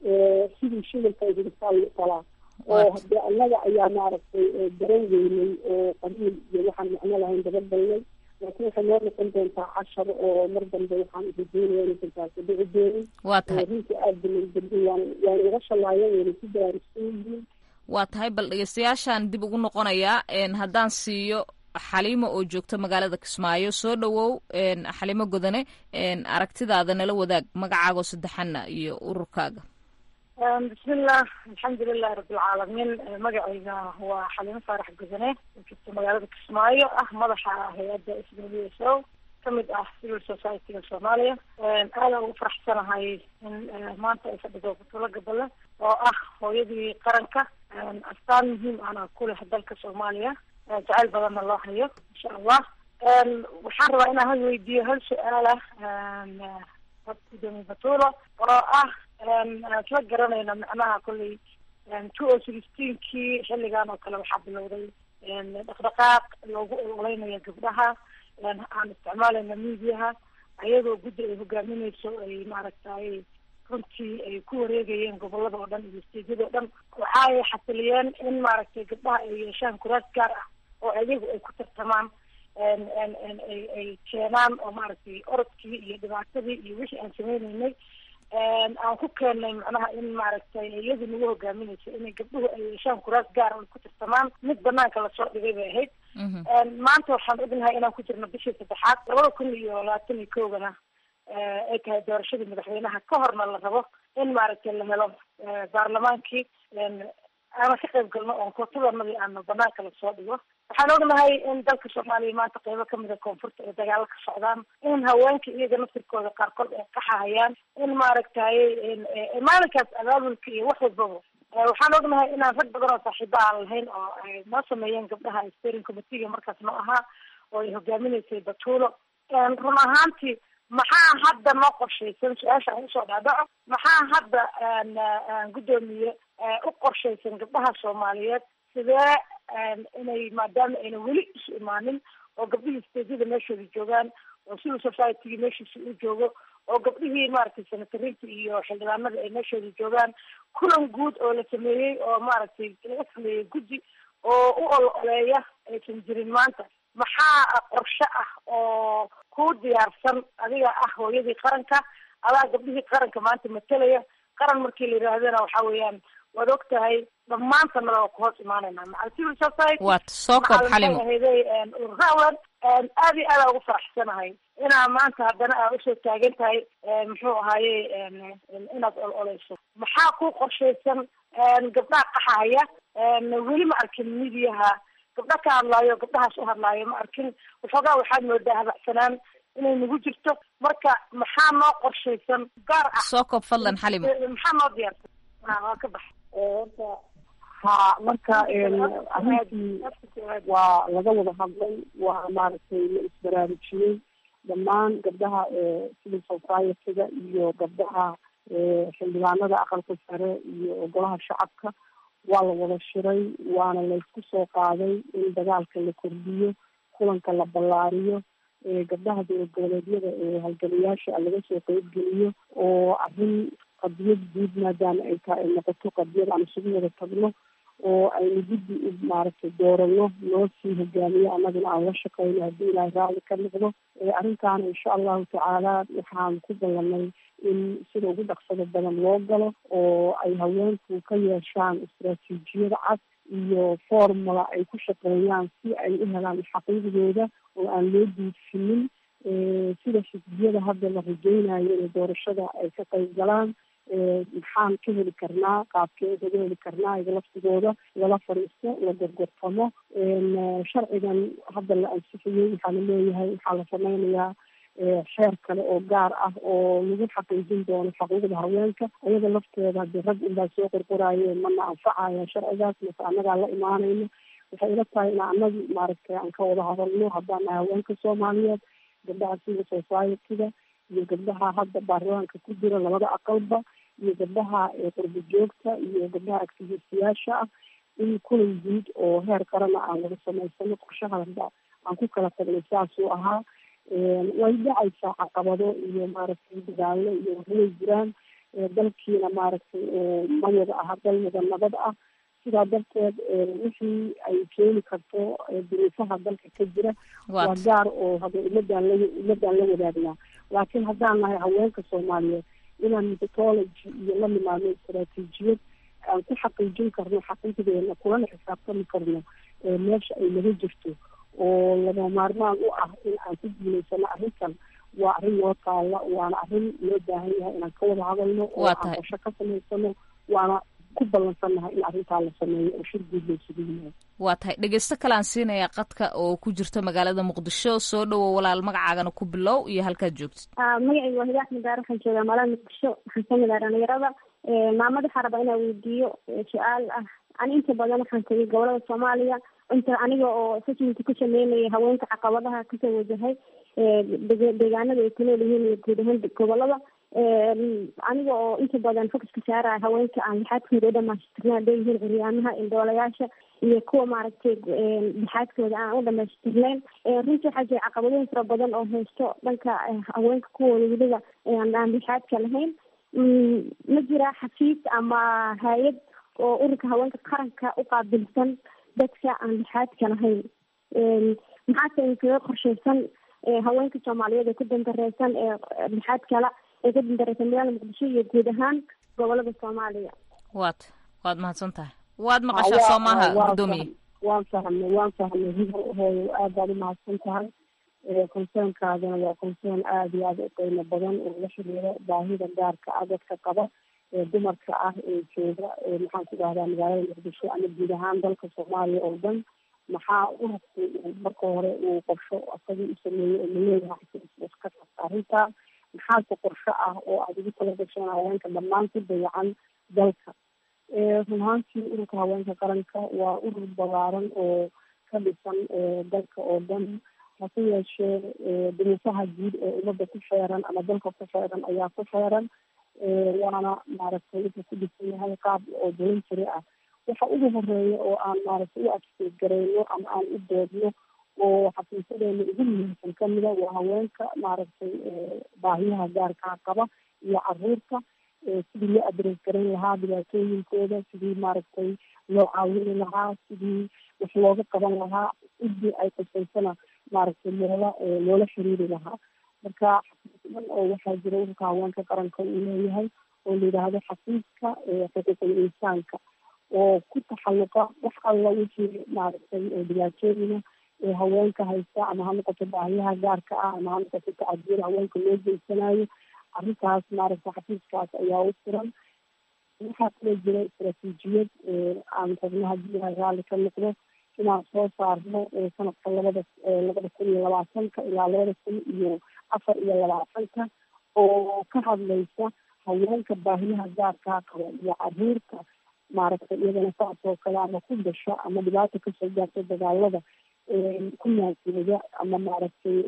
sidii shidalka hirisaa lagu qalaa oo hadee annaga ayaa maaragtay garan weynay oo qabiil iyo waxaan macno lahayn dabagalnay laakiin waxay noo noqon doontaa cashar oo mar dambe waxaan rajeynaya inaysan taasi dhici doonin waa tahay runtii aada balay gabdhi waan waan uga shalaayeen wayna ku baraarugsan yihiin waa tahay bal dhegeystayaashaan dib ugu noqonayaa haddaan siiyo xaliimo oo joogta magaalada kismaayo soo dhowow xaliimo godane aragtidaada nala wadaag magacaagoo saddexana iyo ururkaaga bismillah alxamdulilahi rabilcaalamiin magacayga waa xaliimo faarax gudane joogta magaalada kismaayo ah madaxa hay-adda s w s o kamid ah civil society-ga soomaaliya aadaan ugu faraxsanahay in maanta ay fadhido butulo gabale oo ah hooyadii qaranka astaan muhiim ana ku leh dalka soomaaliya jacayl badanna loo hayo insha allah waxaan rabaa inaan hal weydiiyo hal su-aalah gudoomiye batulo oo ah isla garanayna macnaha kolley two o sixteenkii xilligan oo kale waxaa bilowday dhaqdhaqaaq loogu ololeynayo gabdhaha aan isticmaalayna mediaha ayadoo guddi ay hogaamineyso ay maaragtay runtii ay ku wareegayeen gobolada oo dhan iyo steedyada oo dhan waxa ay xasiliyeen in maaragtay gabdhaha ay yeeshaan kuraas gaar ah oo ayagu ay ku tartamaan ay ay keenaan oo maaragtay orodkii iyo dhibaatadii iyo wixii aan sameyneynay aan ku keennay macnaha in maaragtay iyadu nagu hogaaminayso inay gabdhuhu ay yeeshaan kuraas gaar oo ay ku tartamaan mid banaanka lasoo dhigay bay ahayd maanta waxaan ognahay inaan ku jirno bishii saddexaad labada kun iyo labaatan iyo kowgana ay tahay doorashadii madaxweynaha ka horna la rabo in maaragtay la helo baarlamaankii aana ka qayb galno oon kootadanadii aana banaanka lasoo dhigo waxaan ognahay in dalka soomaaliya maanta qeybo kamida koonfurta ay dagaalo ka socdaan in haweenka iyaga naftirkooda qaarkood ay qaxahayaan in maaragtay maalinkaas abaabulka iyo wax walbaba waxaan ognahay inaan rag badan oo saaxiiba aan lahayn oo ay noo sameeyeen gabdhaha steering committeega markaas noo ahaa oo ay hogaaminaysay batuulo run ahaantii maxaa hadda noo qorshaysan su-aasha aan usoo dhaadhaco maxaa hadda guddoomiye u qorshaysan gabdhaha soomaaliyeed sidee inay maadaama ayna weli isu imaanin oo gabdhihii steedyada meeshooda joogaan oo civil society meeshiisa u joogo oo gabdhihii maaragtay senatarinta iyo xildhibaanada ay meeshooda joogaan kulan guud oo la sameeyey oo maaragtay laga sameeyey guddi oo u ol oleeya aysan jirin maanta maxaa qorshe ah oo ku diyaarsan adiga ah hooyadii qaranka adaa gabdhihii qaranka maanta matelaya qaran markii la yidhaahdana waxa weeyaan waad og tahay dhammaantanada waa ku hoos imaanayna macal civil society waad soo koob xalimo ahayday ururawan aad iyo aada ugu faraxsanahay inaa maanta haddana aa usoo taagan tahay muxuu ahaaye inaad ol oleyso maxaa ku qorshaysan gabdhaha qaxahaya weli ma arkin midiyaha gabdha ka hadlaayo gabdhahaas u hadlaayo ma arkin waxoogaa waxaad moodaa habacsanaan inay nagu jirto marka maxaa noo qorshaysan gaar ah soo koob fadlan xalimo maxaa noo diyaarsan waa ka bax horta ha marka arrintii waa laga wada hadlay waa maaragtay la isbaraarujiyey dhammaan gabdhaha civil society-ga iyo gabdhaha xildhibaanada aqalka sare iyo golaha shacabka waa la wada shiray waana laysku soo qaaday in dagaalka la kordhiyo kulanka la ballaariyo gabdhaha dowlad goboleedyada ee halgamayaasha laga soo qeybgeliyo oo arrin qadiyad guud maadaama ay tahay ay noqoto qadiyad aan isugu wada tagno oo aynu guddi u maaragtay doorano noo sii hogaamiyo annaguna aan la shaqeyno haddii ilaahay raalli ka noqdo arrintaana insha allahu tacaala waxaan ku ballanay in sida ugu dhaqsada badan loo galo oo ay haweenku ka yeeshaan istaraatiijiyad cad iyo formula ay ku shaqeeyaan si ay u helaan xaqiiqdooda oo aan loo duudfinin sida xisbiyada hadda la rajeynayo inay doorashada ay ka qayb galaan maxaan ka heli karnaa qaabkee kaga heli karnaa iga laftigooda lala fadhiisto la gorgortamo sharcigan hadda la ansixiyey waxaa la leeyahay waxaa la sameynayaa xeer kale oo gaar ah oo lagu xaqiijin doono xuquuqda haweenka iyada lafteeda hadii rag unbaa soo qorqoraaye mana anfacaya sharcigaas mase annagaa la imaanayno waxay ila tahay in anagi maaragtay aan ka wada hadalno haddaan nahay haweenka soomaaliyeed gabdhaha civil society-ga iyo gabdhaha hadda baarlamaanka ku jira labada aqalba iyo gabdhaha qurbo joogta iyo gabdhaha activistiyaasha ah in kulan guud oo heer qarana aan wada samaysano qorshaha hadda aan ku kala tagnay saasuu ahaa way dhacaysaa caqabado iyo maaragtay dagaalo iyo waxway jiraan dalkiina maaragtay ma wada aha dal wada nabad ah sidaa darteed wixii ay keeni karto duruufaha dalka ka jira waa gaar oo hada ummadaan la ummadaan la wadaagnaa laakiin haddaan nahay haweenka soomaaliyeed inaan methodology iyo la nimaadno istaraatiijiyad aan ku xaqiijin karno xaqiiqdeena kulana xisaabtami karno meesha ay naga jirto oo lama maarmaan u ah in aan ku guulaysano arrintan waa arrin noo taalla waana arrin loo baahan yahay inaan ka wada hadalno oo aan qorsho ka samaysano waana ku ballansannahay in arrintaa la sameeyo oo shir guud laysugu yimaado waa tahay dhegeysto kale aan siinayaa qadka oo ku jirta magaalada muqdisho soo dhowow walaal magacaagana ku bilow iyo halkaad joogtid magacayga waa hidaa axmed daar waxaan joogaa magaalada muqdisho waxaan kamid ah dhalinyarada maamada waxaa rabaa inaa weydiiyo su-aal ah ani inta badan waxaan tegay gobolada soomaaliya inta aniga oo assessment ku sameynaya haweenka caqabadaha kasoo wajahay deegaanada ay kunool yihiin iyo guud ahaan gobolada aniga oo inta badan focuska saaraya haweenka aan lixaadkooda u dhamaystirna hadday yihiin curyaamaha indhoolayaasha iyo kuwa maaragtay lixaadkooda aan u dhamaystirnayn runtii waxaa jira caqabadooyin fara badan oo haysto dhanka haweenka kuwooda weliba aan lixaadka lahayn ma jira xafiis ama hay-ad oo ururka haweenka qaranka u qaabilsan dadka aan lixaadka lahayn maxaase inkaga qorsheysan haweenka soomaaliyeed ee ku dandareysan ee lixaad kala ee ku dandareysan magaalada muqdisho iyo guud ahaan gobolada soomaaliya waad waad mahadsan tahay waad maqashaa soo maaha guddoomiye waan fahmay waan fahmay hido hooyo aad baad umahadsan tahay concernkaadana waa concern aada iyo aada u qiimo badan oo la xiriira baahida gaarka ah dadka qaba ee dumarka ah ee jooga maxaan ku dhahdaa magaalada muqdisho ama guud ahaan dalka soomaaliya oo dhan maxaa ururku marka hore uu qorsho asagii u sameeyey oo maleeyahay ka qabta arrintaa maxaase qorsho ah oo aada ugu tala gashaan haweenka dhammaan ku dayacan dalka run ahaantii ururka haweenka qaranka waa urur balaaran oo ka dhisan dalka oo dhan hase yeeshee duruufaha guud ee ummadda ku xeeran ama dalka ku xeeran ayaa ku xeeran waana maaragtay wuxuu ku dhisan yahay qaab oo voluntary ah waxa ugu horeeya oo aan maaragtay u adkeed gareyno ama aan u doodno oo xafiisadeena ugu muhiimsan kamida waa haweenka maaragtay baahiyaha gaarkaa qaba iyo caruurta sidii loo adres garan lahaa dhibaatooyinkooda sidii maaragtay loo caawini lahaa sidii wax looga qaban lahaa cidii ay qusaysana maaragtay loola loola xiriiri lahaa marka xafiisdan oo waxaa jira ururka haweenka qaranka uu leeyahay oo la yidhaahdo xafiiska xuquuqul insaanka oo ku taxalluqa wax alla wixii maaragtay dhibaatooyina ee haweenka haysta ama ha noqoto baahiyaha gaarka ah ama ha noqoto tacadiyada haweenka loo geysanayo arrintaas maaragtay xafiiskaas ayaa u furan waxaa kaloo jira istaraatiijiyad aan rabno haddii ay raalli ka noqdo inaan soo saarno sanadka labada labada kun iyo labaatanka ilaa labada kun iyo afar iyo labaatanka oo ka hadlaysa haweenka baahiyaha gaarkaa qaba iyo caruurta maaragtay iyadana saas oo kale ama ku dhasha ama dhibaata kasoo gaarta dagaalada ku naasiyada ama maaragtay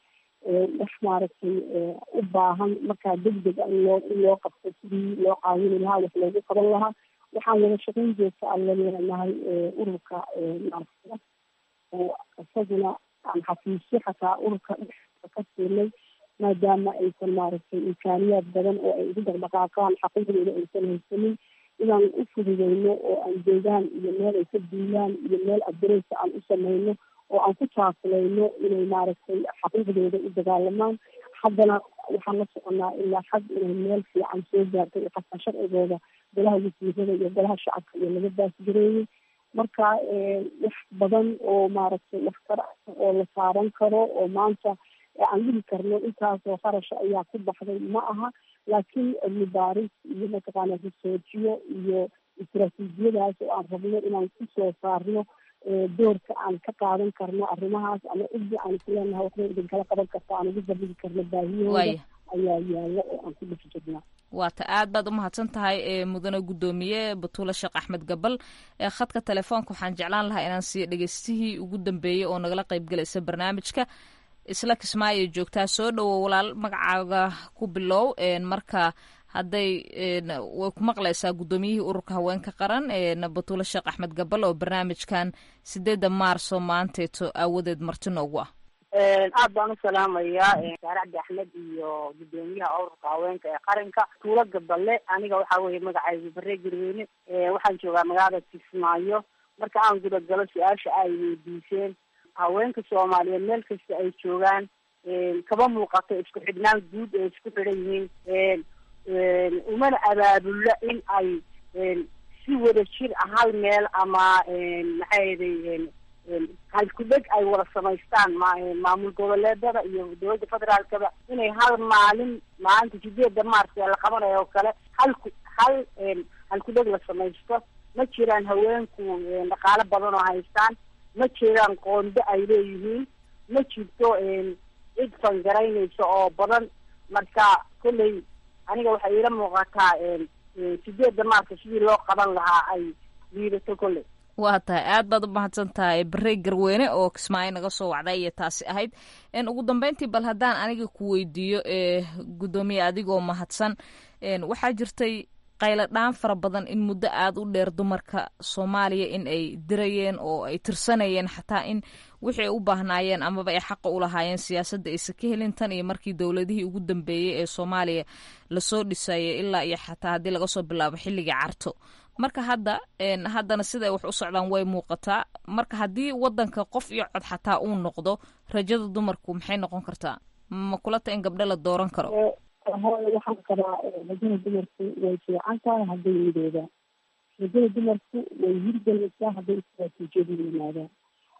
wax maaragtay u baahan markaa degdeg in loo in loo qabto sidii loo caawini lahaa wax loogu qaban lahaa waxaan wada shaqayn joogta aan la leenahay ururka maaragtay oo isaguna aan xafiisyo xataa ururka dhexdiisa ka siinay maadaama aysan maaragtay imkaaniyaad badan oo ay ugu dhaqdhaqaaqaan xaqiiqdooda aysan haysanin inaan u fududeyno oo aan joogaan iyo meel ay ka duulaan iyo meel adareysa aan u sameyno oo aan ku taakulayno inay maaragtay xaqiiqdooda u dagaalamaan haddana waxaan la soconaa ilaa xag inay meel fiican soo gaartay iyo qasban sharcigooda golaha wasiirada iyo golaha shacabka iyo laga baasgareeyey marka wax badan oo maaragtay waxtar ah oo la saaran karo oo maanta aan dhihi karno intaasoo qarasha ayaa ku baxday ma aha laakiin cilmi baaris iyo mataqaana risoojiyo iyo istaraatiijiyadaas oo aan rabno inaan kusoo saarno doorka aan ka qaadan karno arrimahaas ama cidii aan isleenahay waxbay idinkala qaban karta aan ugu dabigi karno baahiyahooda ayaa yaalla oo aan ku dhex jirnaa waata aad baad umahadsan tahay mudane guddoomiye batuule sheekh axmed gabal khadka telefoonka waxaan jeclaan lahaa inaan siiyo dhegeystihii ugu dambeeyey oo nagala qaybgalaysa barnaamijka isla kismaayo joogtaa soo dhowo walaal magacaaga ku bilow marka hadday way ku maqlaysaa guddoomiyihii ururka haweenka qaran batuule sheekh axmed gabal oo barnaamijkan sideedda maarso maanteeto aawadeed marti noogu ah aad baan u salaamayaa saare cabdi axmed iyo guddoomiyaha ururka haweenka ee qaranka tuulo gaballe aniga waxaa weeye magacaygu barre garweyne waxaan joogaa magaalada kismaayo marka aan gudagalo su-aasha ay weydiiseen haweenka soomaaliyeed meel kasta ay joogaan kama muuqato isku xidhnaan guud ee isku xidhan yihiin umana abaabulla in ay si wada jir ah hal meel ama maxay ahaday halkudheg ay wada samaystaan maamul goboleedada iyo dowladda federaalkaba inay hal maalin maalinta sideedda maarta ee la qabanayo oo kale hal hal halkudheg la samaysto ma jiraan haweenku dhaqaalo badan oo haystaan ma jiraan qoondo ay leeyihiin ma jirto cid fangaraynaysa oo badan marka kolley aniga waxay iila muuqataa sideedda maarka sidii loo qaban lahaa ay liidato kolley waa tahay aad baad u mahadsan tahay barey garweyne oo kismaayo naga soo wacda iyo taasi ahayd ugu dambeyntii bal haddaan aniga ku weydiiyo guddoomiye adigoo mahadsan waxaa jirtay qaylo dhaan fara badan in muddo aada u dheer dumarka soomaaliya in ay dirayeen oo ay tirsanayeen xataa in wixii ay u baahnaayeen amaba ay xaqa u lahaayeen siyaasadda aysa ka helin tan iyo markii dowladihii ugu dambeeyey ee soomaaliya lasoo dhisayay ilaa iyo xataa haddii laga soo bilaabo xilligii carto marka hadda haddana siday wax u socdaan way muuqataa marka haddii wadanka qof iyo cod xataa uu noqdo rajada dumarku maxay noqon kartaa ma kulata in gabdho la dooran karo hooyo waxaan qabaa rajada dumarku way fiican tahay hadday midoobaan rajada dumarku way hirgelaysaa hadday istaraatiijiyadu yimaadaan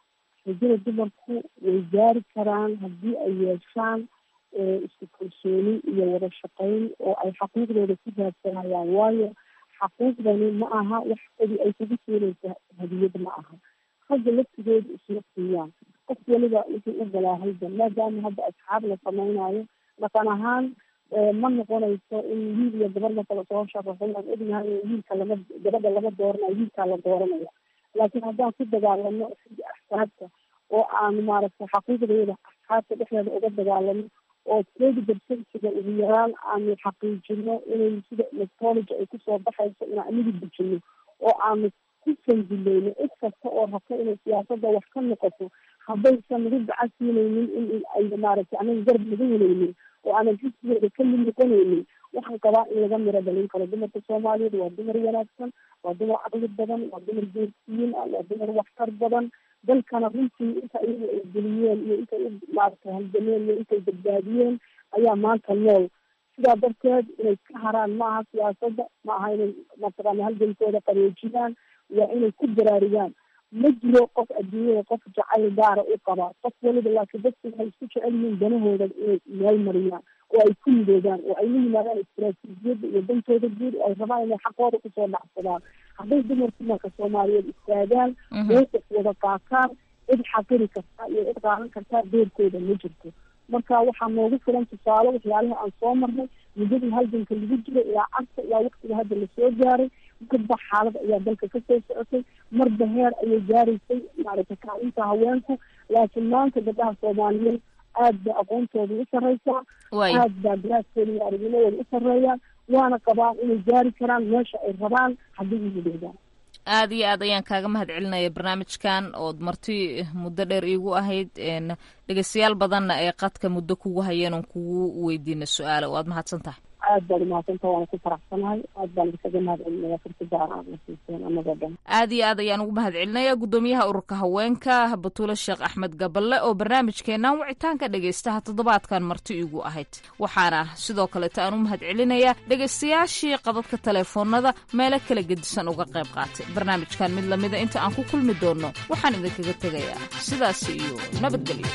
rajada dumarku way gaari karaan haddii ay yeeshaan isku kalsooni iyo wada shaqayn oo ay xaquuqdooda ku raadsanayaan waayo xaquuqdani ma aha wax keli ay kugu siinaysa hadiyad ma aha ragga laftigooda isma siiyaan qof weliba wuxuu u galaahayda maadaama hadda asxaab la samaynayo dhaqan ahaan ma noqonayso in wiil iyo gabar lakala soo sharaxo waan ognahay wiilka lama gabadha lama dooranayo wiilkaa la dooranaya laakiin haddaan ku dagaalano xagga axsaabta oo aanu maaragtay xaquuqdeeda asxaabta dhexdeeda uga dagaalano oo trade percentiga ugu yaraan aanu xaqiijino inay sida electrology ay kusoo baxayso inaan anigu dejino oo aanu ku sandulayno cid kasta oo rabta inay siyaasadda wax ka noqoto haddaysan nagu gacan siinaynin in ay maaragtay anaga garab naga helaynin oo aanan xisbigeeda ka mid noqonaynin waxaan qabaa in laga miro dhalin karo dumarka soomaaliyeed waa dumar wanaagsan waa dumar caqli badan waa dumar geersiyin ah waa dumar waxtar badan dalkana runtii inta iyaga ay geliyeen iyo intay u maaragtay halgameen iyo intay badbaadiyeen ayaa maanta nool sidaa darteed inay ka haraan maaha siyaasadda ma aha inay mataqaana halgankooda qareejiyaan waa inay ku baraarugaan ma jiro qof adduunyada qof jacayl gaara u qaba qof weliba laakiin dadku waxay isku jecel yihiin danahooda inay meel mariyaan oo ay ku midoobaan oo ay la yimaadaan istaraatiijiyadda iyo dantooda guud oo ay rabaan inay xaqooda kusoo dhacsadaan hadday dumarku marka soomaaliyeed istaagaan mowqif wada qaataan cid xaqiri kartaa iyo cid qaadan kartaa doorkooda ma jirto marka waxaa noogu filan tusaale waxyaalihii aan soo marnay muddadii halganka lagu jiro ilaa carta ilaa waktiga hadda lasoo gaaray marba xaalad ayaa dalka kasoo socotay marba heer ayay gaaraysay maaragtay kaalinta haweenku laakiin maanta gabdhaha soomaaliyeed aad ba aqoontooda u sarreysaa aad baa garaaskooda iyo aragnimadooda u sarreeyaan waana qabaan inay gaari karaan meesha ay rabaan haddii u midoobaan aada iyo aad ayaan kaaga mahad celinaya barnaamijkan ood marti muddo dheer iigu ahayd dhegeystayaal badanna ay qadka muddo kugu hayeen oon kugu weydiina su-aalo waad mahadsan tahay aad baad umahadsantaha waana ku faraxsanahay aad baan kaga mahad celinaya fursada aad na siiseen anagoo dhan aada iyo aad ayaan ugu mahad celinaya guddoomiyaha ururka haweenka batuule sheekh axmed gaballe oo barnaamijkeenan wicitaanka dhegeystaha toddobaadkan marti igu ahayd waxaana sidoo kaleeta aan u mahad celinayaa dhegeystayaashii qadadka taleefoonada meelo kala gedisan uga qayb qaatay barnaamijkan mid lamida inta aan ku kulmi doonno waxaan idinkaga tegayaa sidaas iyo nabadgelyo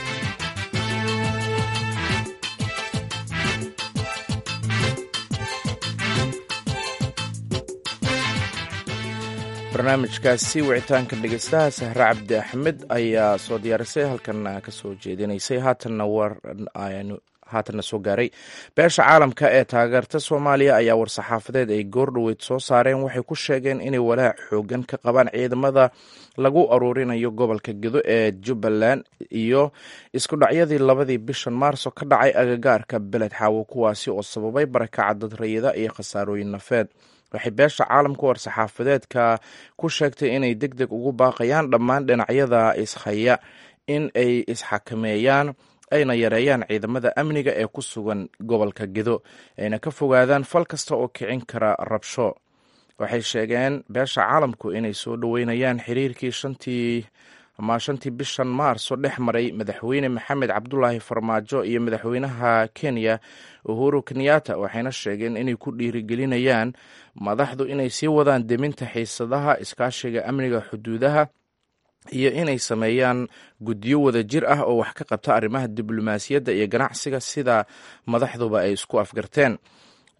barnaamijkaasi wicitaanka dhegeystaha sahre cabdi axmed ayaa soo diyaarisay halkan ka soo jeedinaysay haatanna war haatanna soo gaaray beesha caalamka ee taageerta soomaaliya ayaa war-saxaafadeed ay goordhoweyd soo saareen waxay ku sheegeen inay walaac xoogan ka qabaan ciidamada lagu aruurinayo gobolka gedo ee jubbaland iyo isku dhacyadii labadii bishan maarso ka dhacay agagaarka beled xaawo kuwaasi oo sababay barakaca dad rayida iyo khasaarooyin nafeed waxay beesha caalamka war-saxaafadeedka ku sheegtay inay deg deg ugu baaqayaan dhammaan dhinacyada ishaya in ay isxakameeyaan ayna yareeyaan ciidamada amniga ee ku sugan gobolka gedo ayna ka fogaadaan fal kasta oo kicin kara rabsho waxay sheegeen beesha caalamku inay soo dhoweynayaan xiriirkii shantii ama shantii bishan maarso dhex maray madaxweyne maxamed cabdulaahi farmaajo iyo madaxweynaha kenya uhuru kenyatta waxayna sheegeen inay ku dhiirigelinayaan madaxdu inay sii wadaan deminta xiisadaha iskaashiga amniga xuduudaha iyo inay sameeyaan guddiyo wada jir ah oo wax ka qabta arrimaha diblomaasiyadda iyo ganacsiga sida madaxduba ay isku afgarteen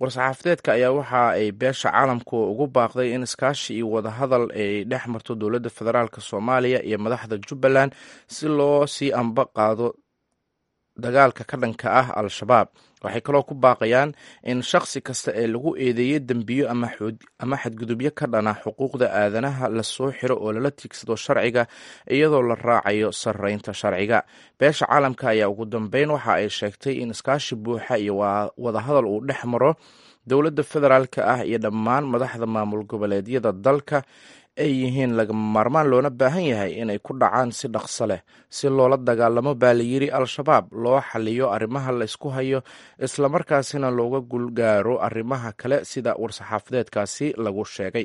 war-saxaafadeedka ayaa waxa ay beesha caalamku ugu baaqday in iskaashi iyo wadahadal ay dhex marto dowladda federaalk soomaaliya iyo madaxda jubbaland si loo sii amba qaado dagaalka ka dhanka ah al-shabaab waxay kaloo ku baaqayaan in shakhsi kasta ee lagu eedeeyey dembiyo ama xadgudubyo ka dhana xuquuqda aadanaha lasoo xiro oo lala tiigsado sharciga iyadoo la raacayo sarreynta sharciga beesha caalamka ayaa ugu dambeyn waxa ay sheegtay in iskaashi buuxa iyo wadahadal uu dhex maro dowladda federaalka ah iyo dhammaan madaxda maamul goboleedyada dalka ay yihiin lagama maarmaan loona baahan yahay inay ku dhacaan si dhaqso leh si loola dagaalamo baa layiri al-shabaab loo xaliyo arrimaha la ysku hayo islamarkaasina looga gulgaaro arrimaha kale sida war-saxaafadeedkaasi lagu sheegay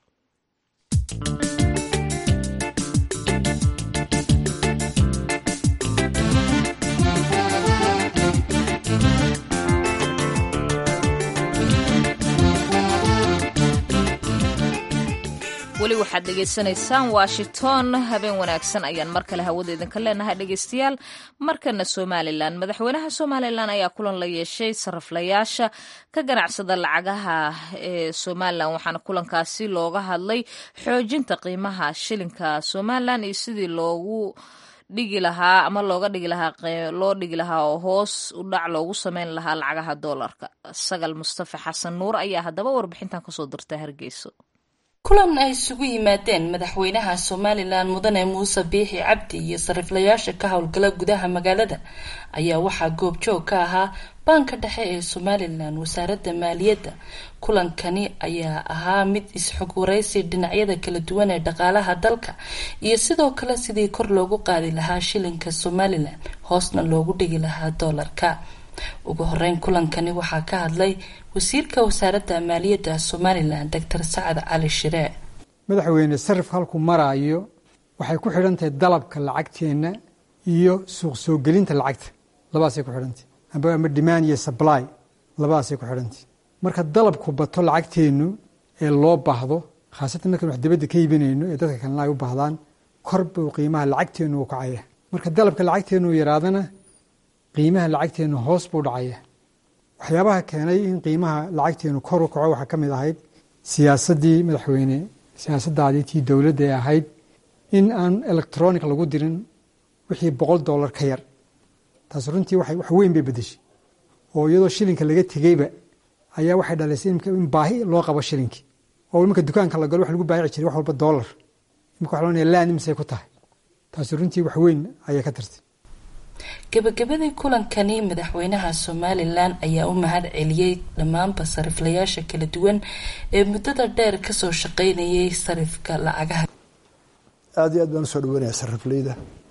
weli waxaad dhegaysanaysaan washington habeen wanaagsan ayaan mar kale hawada idinka leenahay dhegaystayaal markana somalilan madaxweynaha somalilan ayaa kulan la yeeshay saraflayaasha ka ganacsada lacagaha ee somalilan waxaana kulankaasi looga hadlay xoojinta qiimaha shilinka somalilan iyo sidii loogu dhigi lahaa ama looga dhigi lahaa loo dhigi lahaa oo hoos u dhac loogu sameyn lahaa lacagaha doolarka sagal mustafa xasan nuur ayaa haddaba warbixintan kasoo dirta hargeyso kulan ay isugu yimaadeen madaxweynaha somalilan mudane muuse biixi cabdi iyo sariflayaasha ka howlgala gudaha magaalada ayaa waxaa goobjoog ka ahaa baanka dhexe ee somalilan wasaaradda maaliyadda kulankani ayaa ahaa mid is-xog waraysi dhinacyada kala duwan ee dhaqaalaha dalka iyo sidoo kale sidii kor loogu qaadi lahaa shilinka somalilan hoosna loogu dhigi lahaa doolarka ugu horeyn kulankani waxaa ka hadlay wasiirka wasaaradda maaliyadda somalilan doctor sacad cali shiree madaxweyne sarifka halkuu maraayo waxay ku xidhantahay dalabka lacagteenna iyo suuq soo gelinta lacagta labadaasay ku xidhantahy amba ama demand iyo supply labadaasay ku xidhantahy marka dalabku bato lacagteennu ee loo baahdo khaasatan markaan wax dibadda ka iibinayno ee dadka kalena ay u baahdaan kor buu qiimaha lacagteennu u kacaya marka dalabka lacagteennu yaraadana qiimaha lacagteennu hoos buu dhacaya waxyaabaha keenay in qiimaha lacagteennu kor u kaco waxaa ka mid ahayd siyaasaddii madaxweyne siyaasaddaadii tii dowladda ee ahayd in aan electronic lagu dirin wixii boqol dollar ka yar taas runtii wax weyn bay bedeshay oo iyadoo shilinka laga tegeyba ayaa waxay dhalaysay in baahi loo qabo shilinkii oo imanka dukaanka la galo wax lagu baayici jiray wax walba dollar imika waxa loonaya laan imisay ku tahay taasi runtii wax weyn ayay ka tartay gabagabadii kulankani madaxweynaha somalilan ayaa u mahad celiyey dhammaanba sariflayaasha kala duwan ee muddada dheer kasoo shaqeynayay sarifka lacagaha aada iyo aad baan usoo dhaweynaya sarifleyda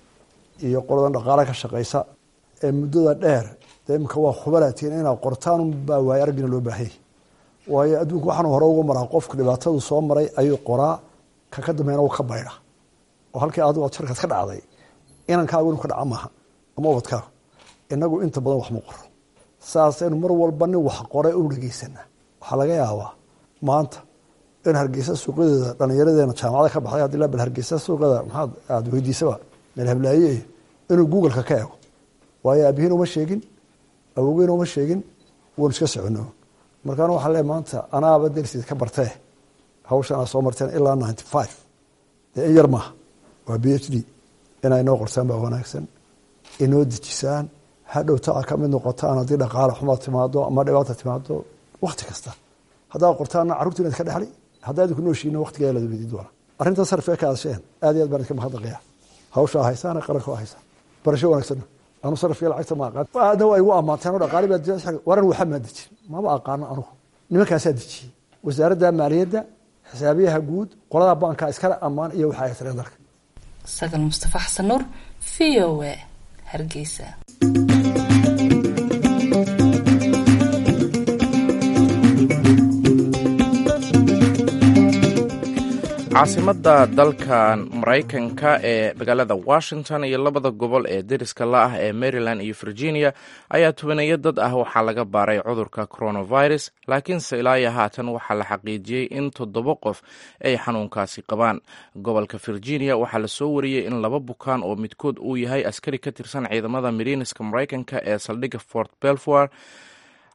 iyo qoladan dhaqaala ka shaqeysa ee muddada dheer dee imika waa khubalatiin inaad qortaan unbaa waayo araggina loo baahanyay waayo adduunka waxaanu hore uga maraa qofka dhibaatadu soo maray ayuu qoraa ka ka dambeena u ka baydha oo halkii adigu ad sharkaad ka dhacday inankaagu inu ka dhaca maaha ama ubadkaaga inagu inta badan wax ma qoro saasaynu mar walba nin wax qoray u dhegeysanaa waxaa laga yaabaa maanta in hargeysa suuqyadeeda dhallinyaradeena jaamacada ka baxday hadii la bal hargeysa suuqyada maxaad aada weydiisaba meel hablaaye inuu googleka ka ego waayo aabihiin uma sheegin awowgeyn uma sheegin wanu iska socono markaana waxaa le maanta anaaba dersid ka bartee hawshan aa soo marteen ilaa ninety five dee in yar maaha waa b h d inay noo qortaan baa wanaagsan inoo dejisaan hadhowta a ka mid noqotaan haddii dhaqaale xumaad timaado ama dhibaata timaado wakti kasta haddaad qortaana carruurta inaad ka dhexli haddaa idinku nooshiina waktigaa la weydiin doona arrintaa sarfiga ka hadasheen aad iyo aad baan idinka mahadnaqaya hawshaa haysaan qaranka oo haysa barasho wanaagsanna anu sarfiga lacagta ma aqaan aadna waa igu ammaanteen oo dhaqaali baa waran waxa maa dejin maba aqaano anugu nimankaasaa dejiyey wasaaradda maaliyadda xisaabiyaha guud qolada baanka iskale ammaan iyo waxa ay tireen dalka sagal mustafa xasan nuur v o a hargeysa caasimadda dalkan maraykanka ee magaalada washington iyo labada gobol ee deriska la ah ee maryland iyo virginia ayaa tubaneeyo dad ah waxaa laga baaray cudurka coronavirus laakiinse ilaa iyo haatan waxaa la xaqiijiyey in toddoba qof ay xanuunkaasi qabaan gobolka virginia waxaa lasoo wariyey in laba bukaan oo midkood uu yahay askari ka tirsan ciidamada mariiniska maraykanka ee saldhigga fort belvoir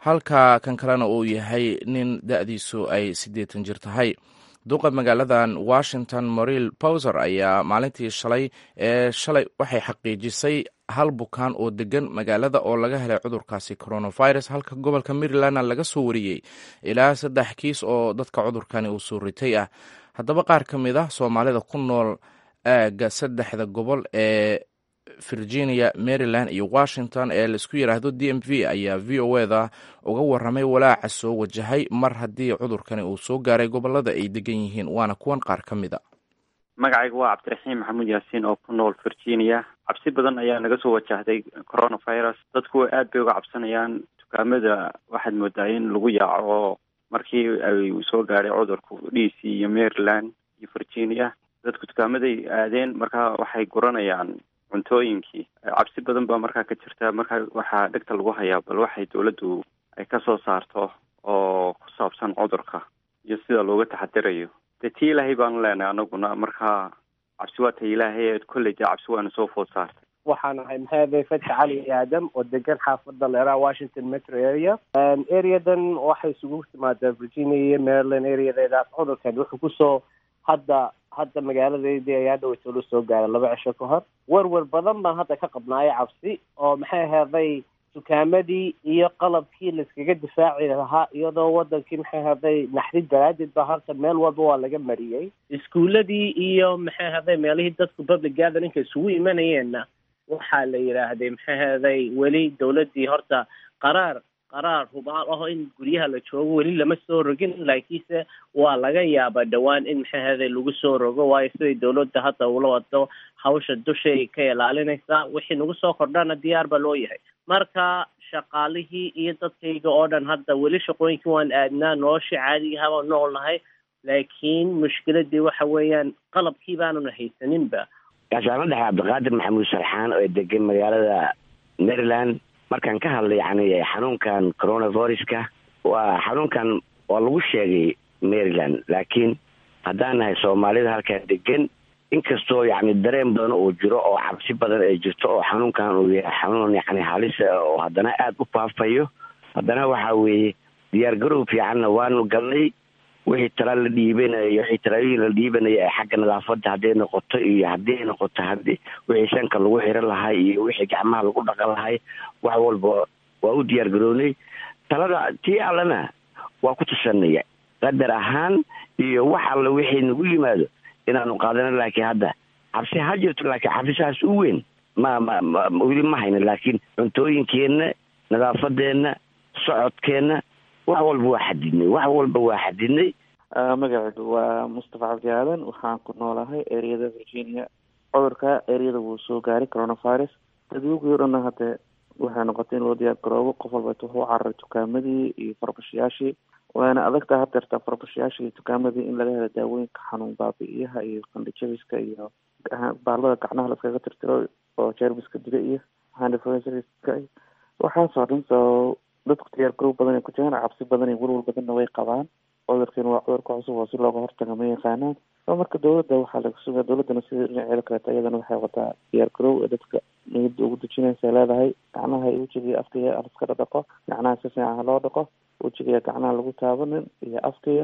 halka kan kalena uu yahay nin da-diisu ay siddeetan jir tahay duqa magaaladan washington moril bowser ayaa maalintii shalay ee shalay waxay xaqiijisay hal bukaan oo degan magaalada oo laga helay cudurkaasi coronavirus halka gobolka marylandna laga soo wariyey ilaa saddex kiis oo dadka cudurkani uu soo ritay ah haddaba qaar ka mid ah soomaalida ku nool aagga saddexda gobol ee virginia maryland iyo washington ee laisku yidhaahdo d m v ayaa v o eda uga waramay walaaca soo wajahay mar haddii cudurkani uu soo gaaray gobolada ay degan yihiin waana kuwan qaar ka mid a magacayga waa cabdiraxiim maxamuud yaasiin oo ku nool virginia cabsi badan ayaa naga soo wajahday coronavirus dadku aad bay uga cabsanayaan dukaamada waxaad moodaa in lagu yaaco markii ay soo gaadhay cudurku d c iyo maryland iyo virginia dadku dukaamaday aadeen marka waxay guranayaan cuntooyinkii cabsi badan baa markaa ka jirta marka waxaa dhegta lagu hayaa bal waxay dawladdu ay ka soo saarto oo ku saabsan cudurka iyo sida looga taxadirayo dee tii ilaahay baanu leenahay anaguna marka cabsi waa ta ilaahay kolley dee cabsi waana soo food saartay waxaan ahay maxaade fatxi cali aadam oo degan xaafada leeraha washington metro area areadan waxay isugu timaadaa virginia iyo maryland areadeeda cudurkan wuxuu kusoo hadda hadda magaaladeydii ayaa dhaweyta la soo gaaray laba cisho ka hor werwer badan baan hadda ka qabnaayo cabsi oo maxay ahaday dukaamadii iyo qalabkii laiskaga difaaci lahaa iyadoo wadankii maxay ahaday naxdid daraaddeed ba halkan meel walba waa laga mariyey iskuuladii iyo maxay ahaday meelihii dadku public gatherinka isugu imanayeenna waxaa la yidhaahday maxay ahaday weli dawladdii horta qaraar qaraar hubaal aho in guryaha la joogo weli lama soo rogin laakiinse waa laga yaabaa dhowaan in maxay ahaday lagu soo rogo waayo siday dawladda hadda ula wado hawsha dushay ka ilaalinaysaa wixii nagu soo kordhana diyaar baa loo yahay marka shaqaalihii iyo dadkayga oo dhan hadda weli shaqooyinkii waan aadnaa noloshii caadigaha baan nool nahay laakiin mushkiladii waxa weeyaan qalabkii baanuna haysaninba gaashaano dhexe cabdiqaadir maxamuud sarxaan oo degan magaalada maryland markaan ka hadlay yani xanuunkan coronaviruska waa xanuunkan waa lagu sheegay maryland laakiin haddaan nahay soomaalida halkaan degan inkastoo yani dareen badan uu jiro oo cabsi badan ay jirto oo xanuunkan uu yahay xanuun yani halisa oo haddana aada u faafayo haddana waxa weeye diyaar garow fiicanna waanu galnay wixii tala la dhiibanaya wixii talaayoyin la dhiibanaya ee xagga nadaafadda hadday noqoto iyo haddii ay noqoto hadi wixii sanka lagu xiran lahay iyo wixii gacmaha lagu dhaqan lahay wax walba waa u diyaar garownay talada tii allena waa ku tusanaya qadar ahaan iyo wax alle wixii nagu yimaado inaanu qaadano laakiin hadda cabsi ha jirto laakiin cabsisaas u weyn ma ma ma weli ma hayna laakiin cuntooyinkeenna nadaafadeenna socodkeenna wax walba waa xadidnay wax walba waa xadidnay magacaygu waa mustafa cabdi aadan waxaan ku noolahay areada virginia cudurka areada wuu soo gaaray coronavirus dadwogii o dhanna hadde waxay noqotay in loo diyaar garoobo qof walba wuxuu cararay dukaamadii iyo farbashayaashii waana adagtaa hadeertaa farbashayaashii iyo dukaamadii in laga helo daawooyinka xanuun baabi-iyaha iyo qandhijabiska iyo baalada gacnaha laskaga tirtiro oo jermiska dila iyo handfska waxaasoo dhan so dadku diyaar garow badan ay ku jiraan cabsi badan iyo welwal badanna way qabaan cudurkiina waa cudurka cusub oo si looga hortaga ma yaqaanaan so marka dawladda waxaa laga sugaa dawladdana sida dhinaceeda kaleeto iyadana waxay wataa diyaar garow ee dadka niyadda ugu dejinaysa leedahay gacnaha iyo wejiga afkaya aliskala dhaqo gacnaha si fiican ha loo dhaqo wejiga gacnaha lagu taabanin iyo afkaya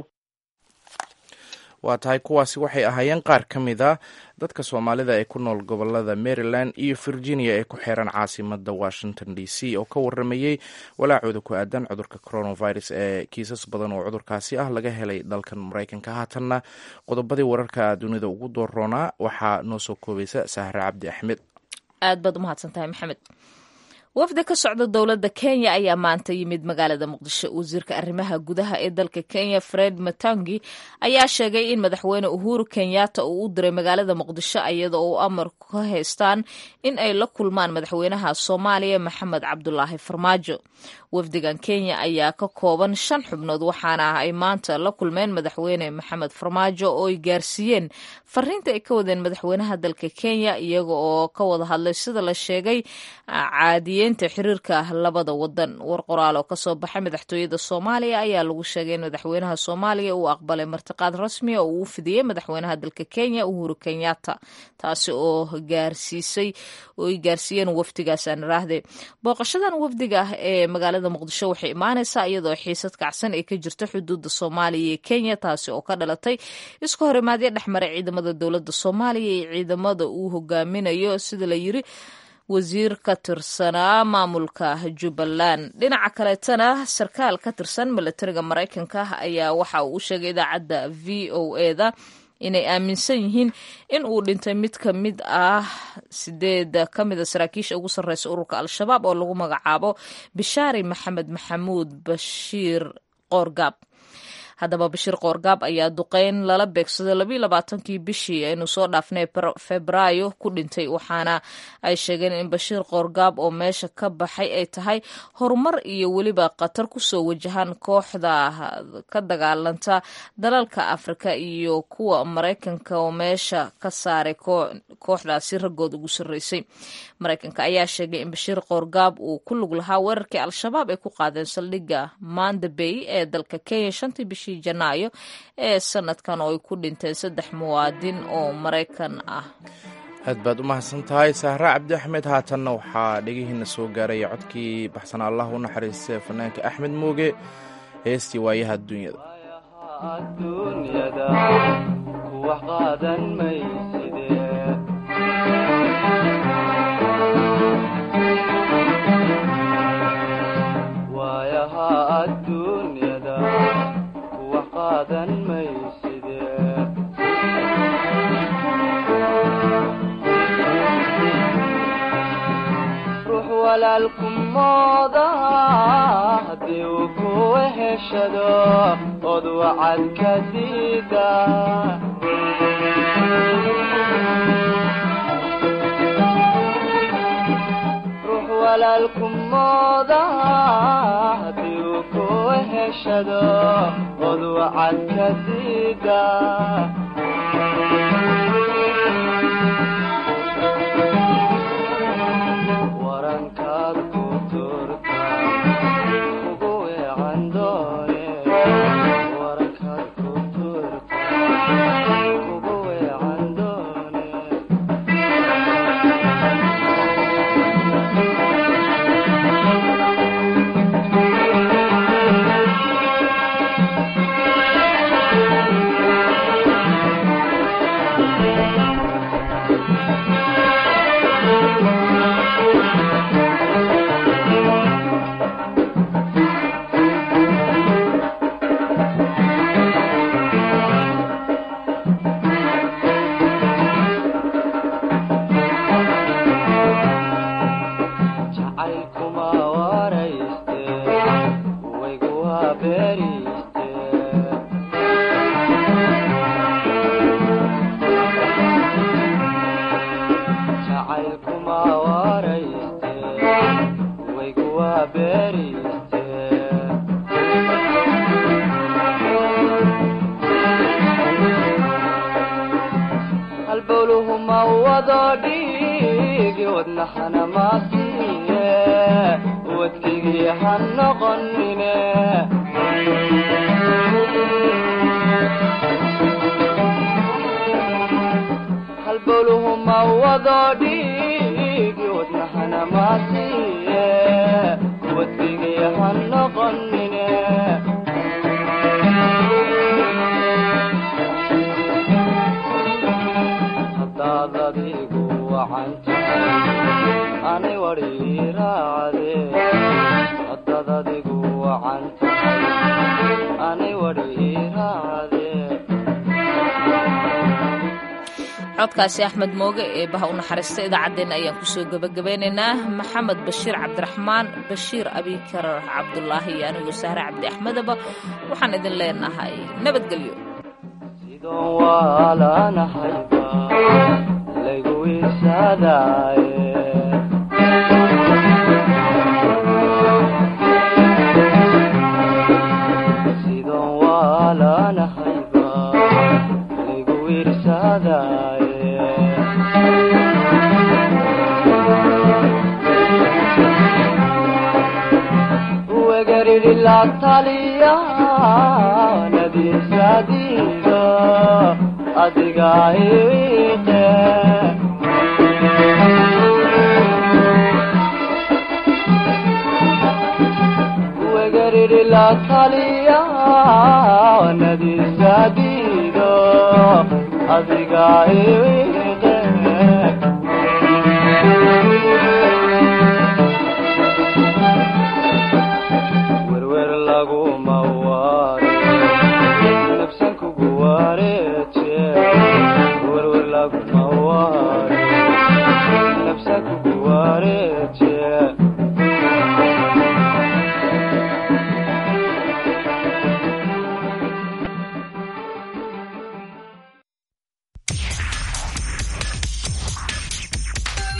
waa tahay kuwaasi waxay ahaayeen qaar ka mid a dadka soomaalida ee ku nool gobolada maryland iyo virginia ee ku xeeran caasimada washington d c oo ka waramayey walaacooda ku aadan cudurka coronavirus ee kiisas badan oo cudurkaasi ah laga helay dalkan maraykanka haatanna qodobadii wararka dunida ugu dooroonaa waxaa noo soo koobaysa sahre cabdi axmed aad baad umahadsantahay maxamed wafdi ka socda dowladda kenya ayaa maanta yimid magaalada muqdisho wasiirka arrimaha gudaha ee dalka kenya fred matangi ayaa sheegay in madaxweyne uhuru kenyatta uu u diray magaalada muqdisho iyada oo amar ka haystaan in ay la kulmaan madaxweynaha soomaaliya maxamed cabdulaahi farmaajo wafdigan kenya ayaa ka kooban shan xubnood waxaana ay maanta la kulmeen madaxweyne maxamed farmaajo oo ay gaarsiiyeen fariinta ay ka wadeen madaxweynaha dalka kenya iyaga oo ka wada hadlay sida la sheegay caadiye caadiyeynta xiriirka labada wadan war qoraal oo kasoo baxay madaxtooyada soomaaliya ayaa lagu sheegay in madaxweynaha soomaaliya uu aqbalay martiqaad rasmiya oo uu fidiyey madaxweynaha dalka kenya uhuru kenyatta taasi oo gaarsiisay oo ay gaarsiiyeen wafdigaas aan iraahde booqashadan wafdiga ah ee magaalada muqdisho waxay imaaneysaa iyadoo xiisad kacsan ay ka jirto xuduuda soomaaliya iyo kenya taasi oo ka dhalatay isku horimaadyo dhexmaray ciidamada dowladda soomaaliya iyo ciidamada uu hogaaminayo sida la yiri wasiir ka tirsanaa maamulka jubbaland dhinaca kaleetana sarkaal ka tirsan milatariga maraykanka ayaa waxa uu u sheegay idaacadda v o eda inay aaminsan yihiin in uu dhintay mid ka mid ah sideed ka mida saraakiisha ugu sarreysa ururka al-shabaab oo lagu magacaabo bishaari maxamed maxamuud bashiir qoorgaab haddaba bashiir qoorgaab ayaa duqeyn lala beegsaday labayo labaatankii bishii aynu soo dhaafnay febraayo ku dhintay waxaana ay sheegeen in bashiir qoorgaab oo meesha ka baxay ay tahay horumar iyo weliba khatar kusoo wajahan kooxda ka dagaalanta dalalka afrika iyo kuwa maraykanka oo meesha ka saaray kooxdaasi raggood ugu sarreysay maraykanka ayaa sheegay in bashiir qoorgaab uu ku lug lahaa weerarkii al-shabaab ay ku qaadeen saldhigga manda bay ee dalka kenya shantii bishii janaayo ee sanadkan oo ay ku dhinteen saddex muwaadin oo maraykan ah aad baad u mahadsan tahay sahra cabdi axmed haatanna waxaa dhegihiina soo gaaraya codkii baxsan allah u naxariistay fanaanka axmed muuge heestii waayaha adduunyada ruux walaalkumooda haddii uu ku weheshado od wacad ka diida ruux walaalkumooda haddii uu ku weheshado od wacad ka diida warankaad ku turta ugu weecan doone warankaad ku turta ugu weecan doone jacaylkuma warayste waygu waa beeriste jacaylkuma warayste waygu waa beeriste halbowluhuma wado dhiigi wadnaxana maasiye wadkigii ha noqonine halbowluhuma wado dhiigi wadnaxana maasiye wadkigii ha noqonine hadaad adigu wacantahay ani wari raacde hadaad adigu wacantahay ani wari raacde codkaasi axmed mooge ee baha u naxariista idaacaddeenna ayaan kusoo gebagabeynaynaa maxamed bashiir cabdiraxmaan bashiir abikar cabdulaahi iyo anigoo sahre cabdi axmedaba waxaan idin leenahay nabadgelyo sidoon waalanahayba laygu wisadaaye sidoon waalanahayba laygu wirsadaaye la taliya nadiisadiida adiga iwiqe wegariri la taliya nadiisadiida adiga iwiqe